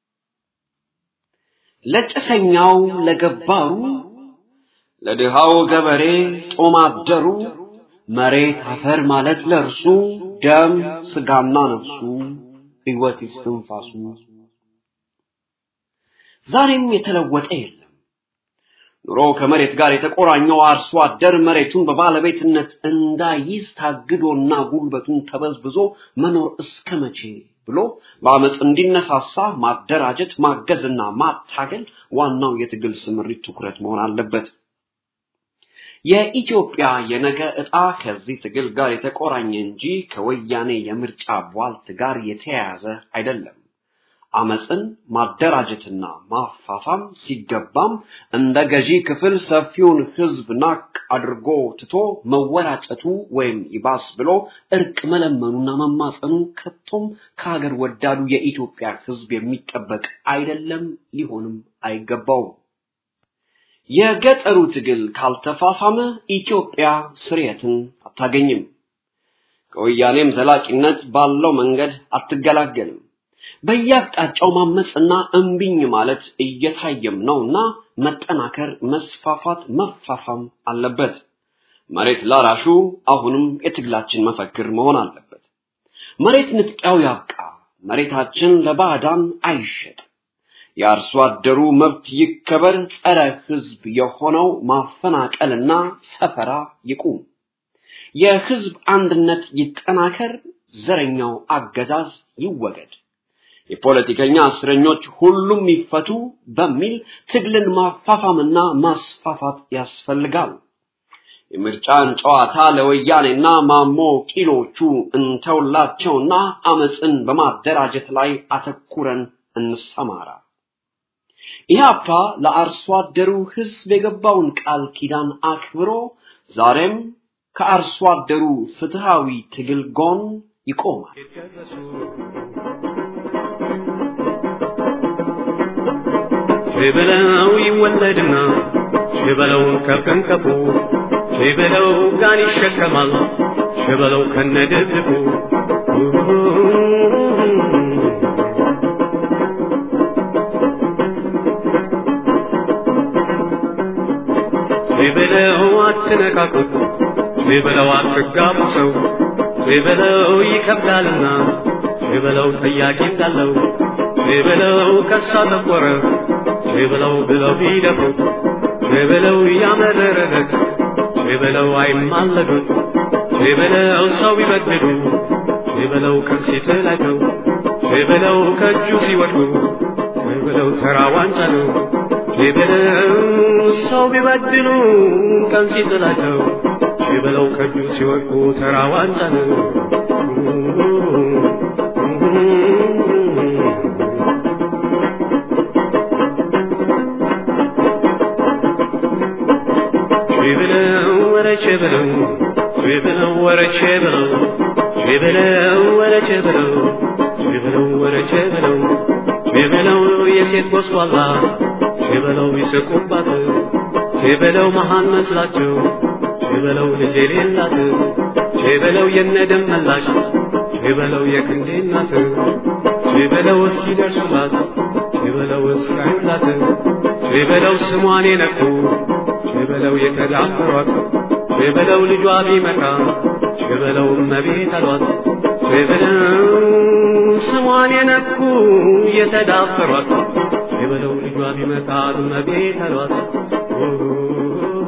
ለጭሰኛው ለገባሩ ለድሃው ገበሬ ጦም አደሩ መሬት አፈር ማለት ለእርሱ ደም ስጋና ነፍሱ ሕይወት ይስትንፋሱ። ዛሬም የተለወጠ የለም። ኑሮ ከመሬት ጋር የተቆራኘው አርሶ አደር መሬቱን በባለቤትነት እንዳይዝ ታግዶና ጉልበቱን ተበዝብዞ መኖር እስከ መቼ ብሎ በአመፅ እንዲነሳሳ ማደራጀት፣ ማገዝና ማታገል ዋናው የትግል ስምሪት ትኩረት መሆን አለበት። የኢትዮጵያ የነገ ዕጣ ከዚህ ትግል ጋር የተቆራኘ እንጂ ከወያኔ የምርጫ ቧልት ጋር የተያያዘ አይደለም። አመፅን ማደራጀትና ማፋፋም ሲገባም እንደ ገዢ ክፍል ሰፊውን ህዝብ ናቅ አድርጎ ትቶ መወራጨቱ ወይም ይባስ ብሎ እርቅ መለመኑና መማፀኑ ከቶም ከሀገር ወዳዱ የኢትዮጵያ ህዝብ የሚጠበቅ አይደለም፣ ሊሆንም አይገባውም። የገጠሩ ትግል ካልተፋፋመ ኢትዮጵያ ስርየትን አታገኝም። ከወያኔም ዘላቂነት ባለው መንገድ አትገላገልም። በየአቅጣጫው ማመፅና እምቢኝ ማለት እየታየም ነውና መጠናከር፣ መስፋፋት፣ መፋፋም አለበት። መሬት ላራሹ አሁንም የትግላችን መፈክር መሆን አለበት። መሬት ንጥቂያው ያብቃ፣ መሬታችን ለባዕዳን አይሸጥ፣ የአርሶ አደሩ መብት ይከበር፣ ጸረ ህዝብ የሆነው ማፈናቀልና ሰፈራ ይቁም፣ የህዝብ አንድነት ይጠናከር፣ ዘረኛው አገዛዝ ይወገድ፣ የፖለቲከኛ እስረኞች ሁሉም ይፈቱ በሚል ትግልን ማፋፋምና ማስፋፋት ያስፈልጋል። የምርጫን ጨዋታ ለወያኔና ማሞ ቂሎቹ እንተውላቸውና አመፅን በማደራጀት ላይ አተኩረን እንሰማራ። ኢህአፓ ለአርሶ አደሩ ህዝብ የገባውን ቃል ኪዳን አክብሮ ዛሬም ከአርሶ አደሩ ፍትሃዊ ትግል ጎን ይቆማል። ሽበለው ይወለድና ሽበለው ከፍንከፉ ሽበለው ጋን ይሸከማል ሽበለው ከነድብቁ ሽበለው አትነካኩት ሽበለው አትጋቡ ሰው ሽበለው ይከብዳልና ሽበለው ጠያቂ እንዳለው ሽበለው ከሳ ጠቆረ ሽበለው ብለው ቢደፍሩት ሽበለው ያመረረለት ሽበለው አይማለዱት ሽበለው ሰው ቢበድሉ ሽበለው ቀን ሲጥላቸው ሽበለው ከእጁ ሲወድቁ ሽበለው ተራ ዋንጫ ነው ሽበለው ሰው ቢበድሉ ቀን ሲጥላቸው ሽበለው ከእጁ ሲወድቁ ተራ ዋንጫ ነው ሽብለው ወረቼ ብለው ሽብለው ወረቼ ብለው ሽብለው ወረቼ ብለው ሽብለው ወረቼ ብለው ሽብለው የሴት ጎስቋላ ሽበለው ይስቁባት ሽበለው መሃን መስላቸው ሽበለው ልጅ የሌላት ሽበለው የነደም መላሽ ሽበለው የክንዴ እናት ሽበለው እስኪ ደርሱላት ሽበለው እስካዩላት ሽበለው ስሟን የነኩ ሽበለው የተዳፈሯት ሽበለው ልጇ ቢመጣ ሽበለው እመቤት አሏት ሽበለው ስሟን የነኩ የተዳፈሯት ሽበለው ልጇ ቢመጣ እመቤት አሏት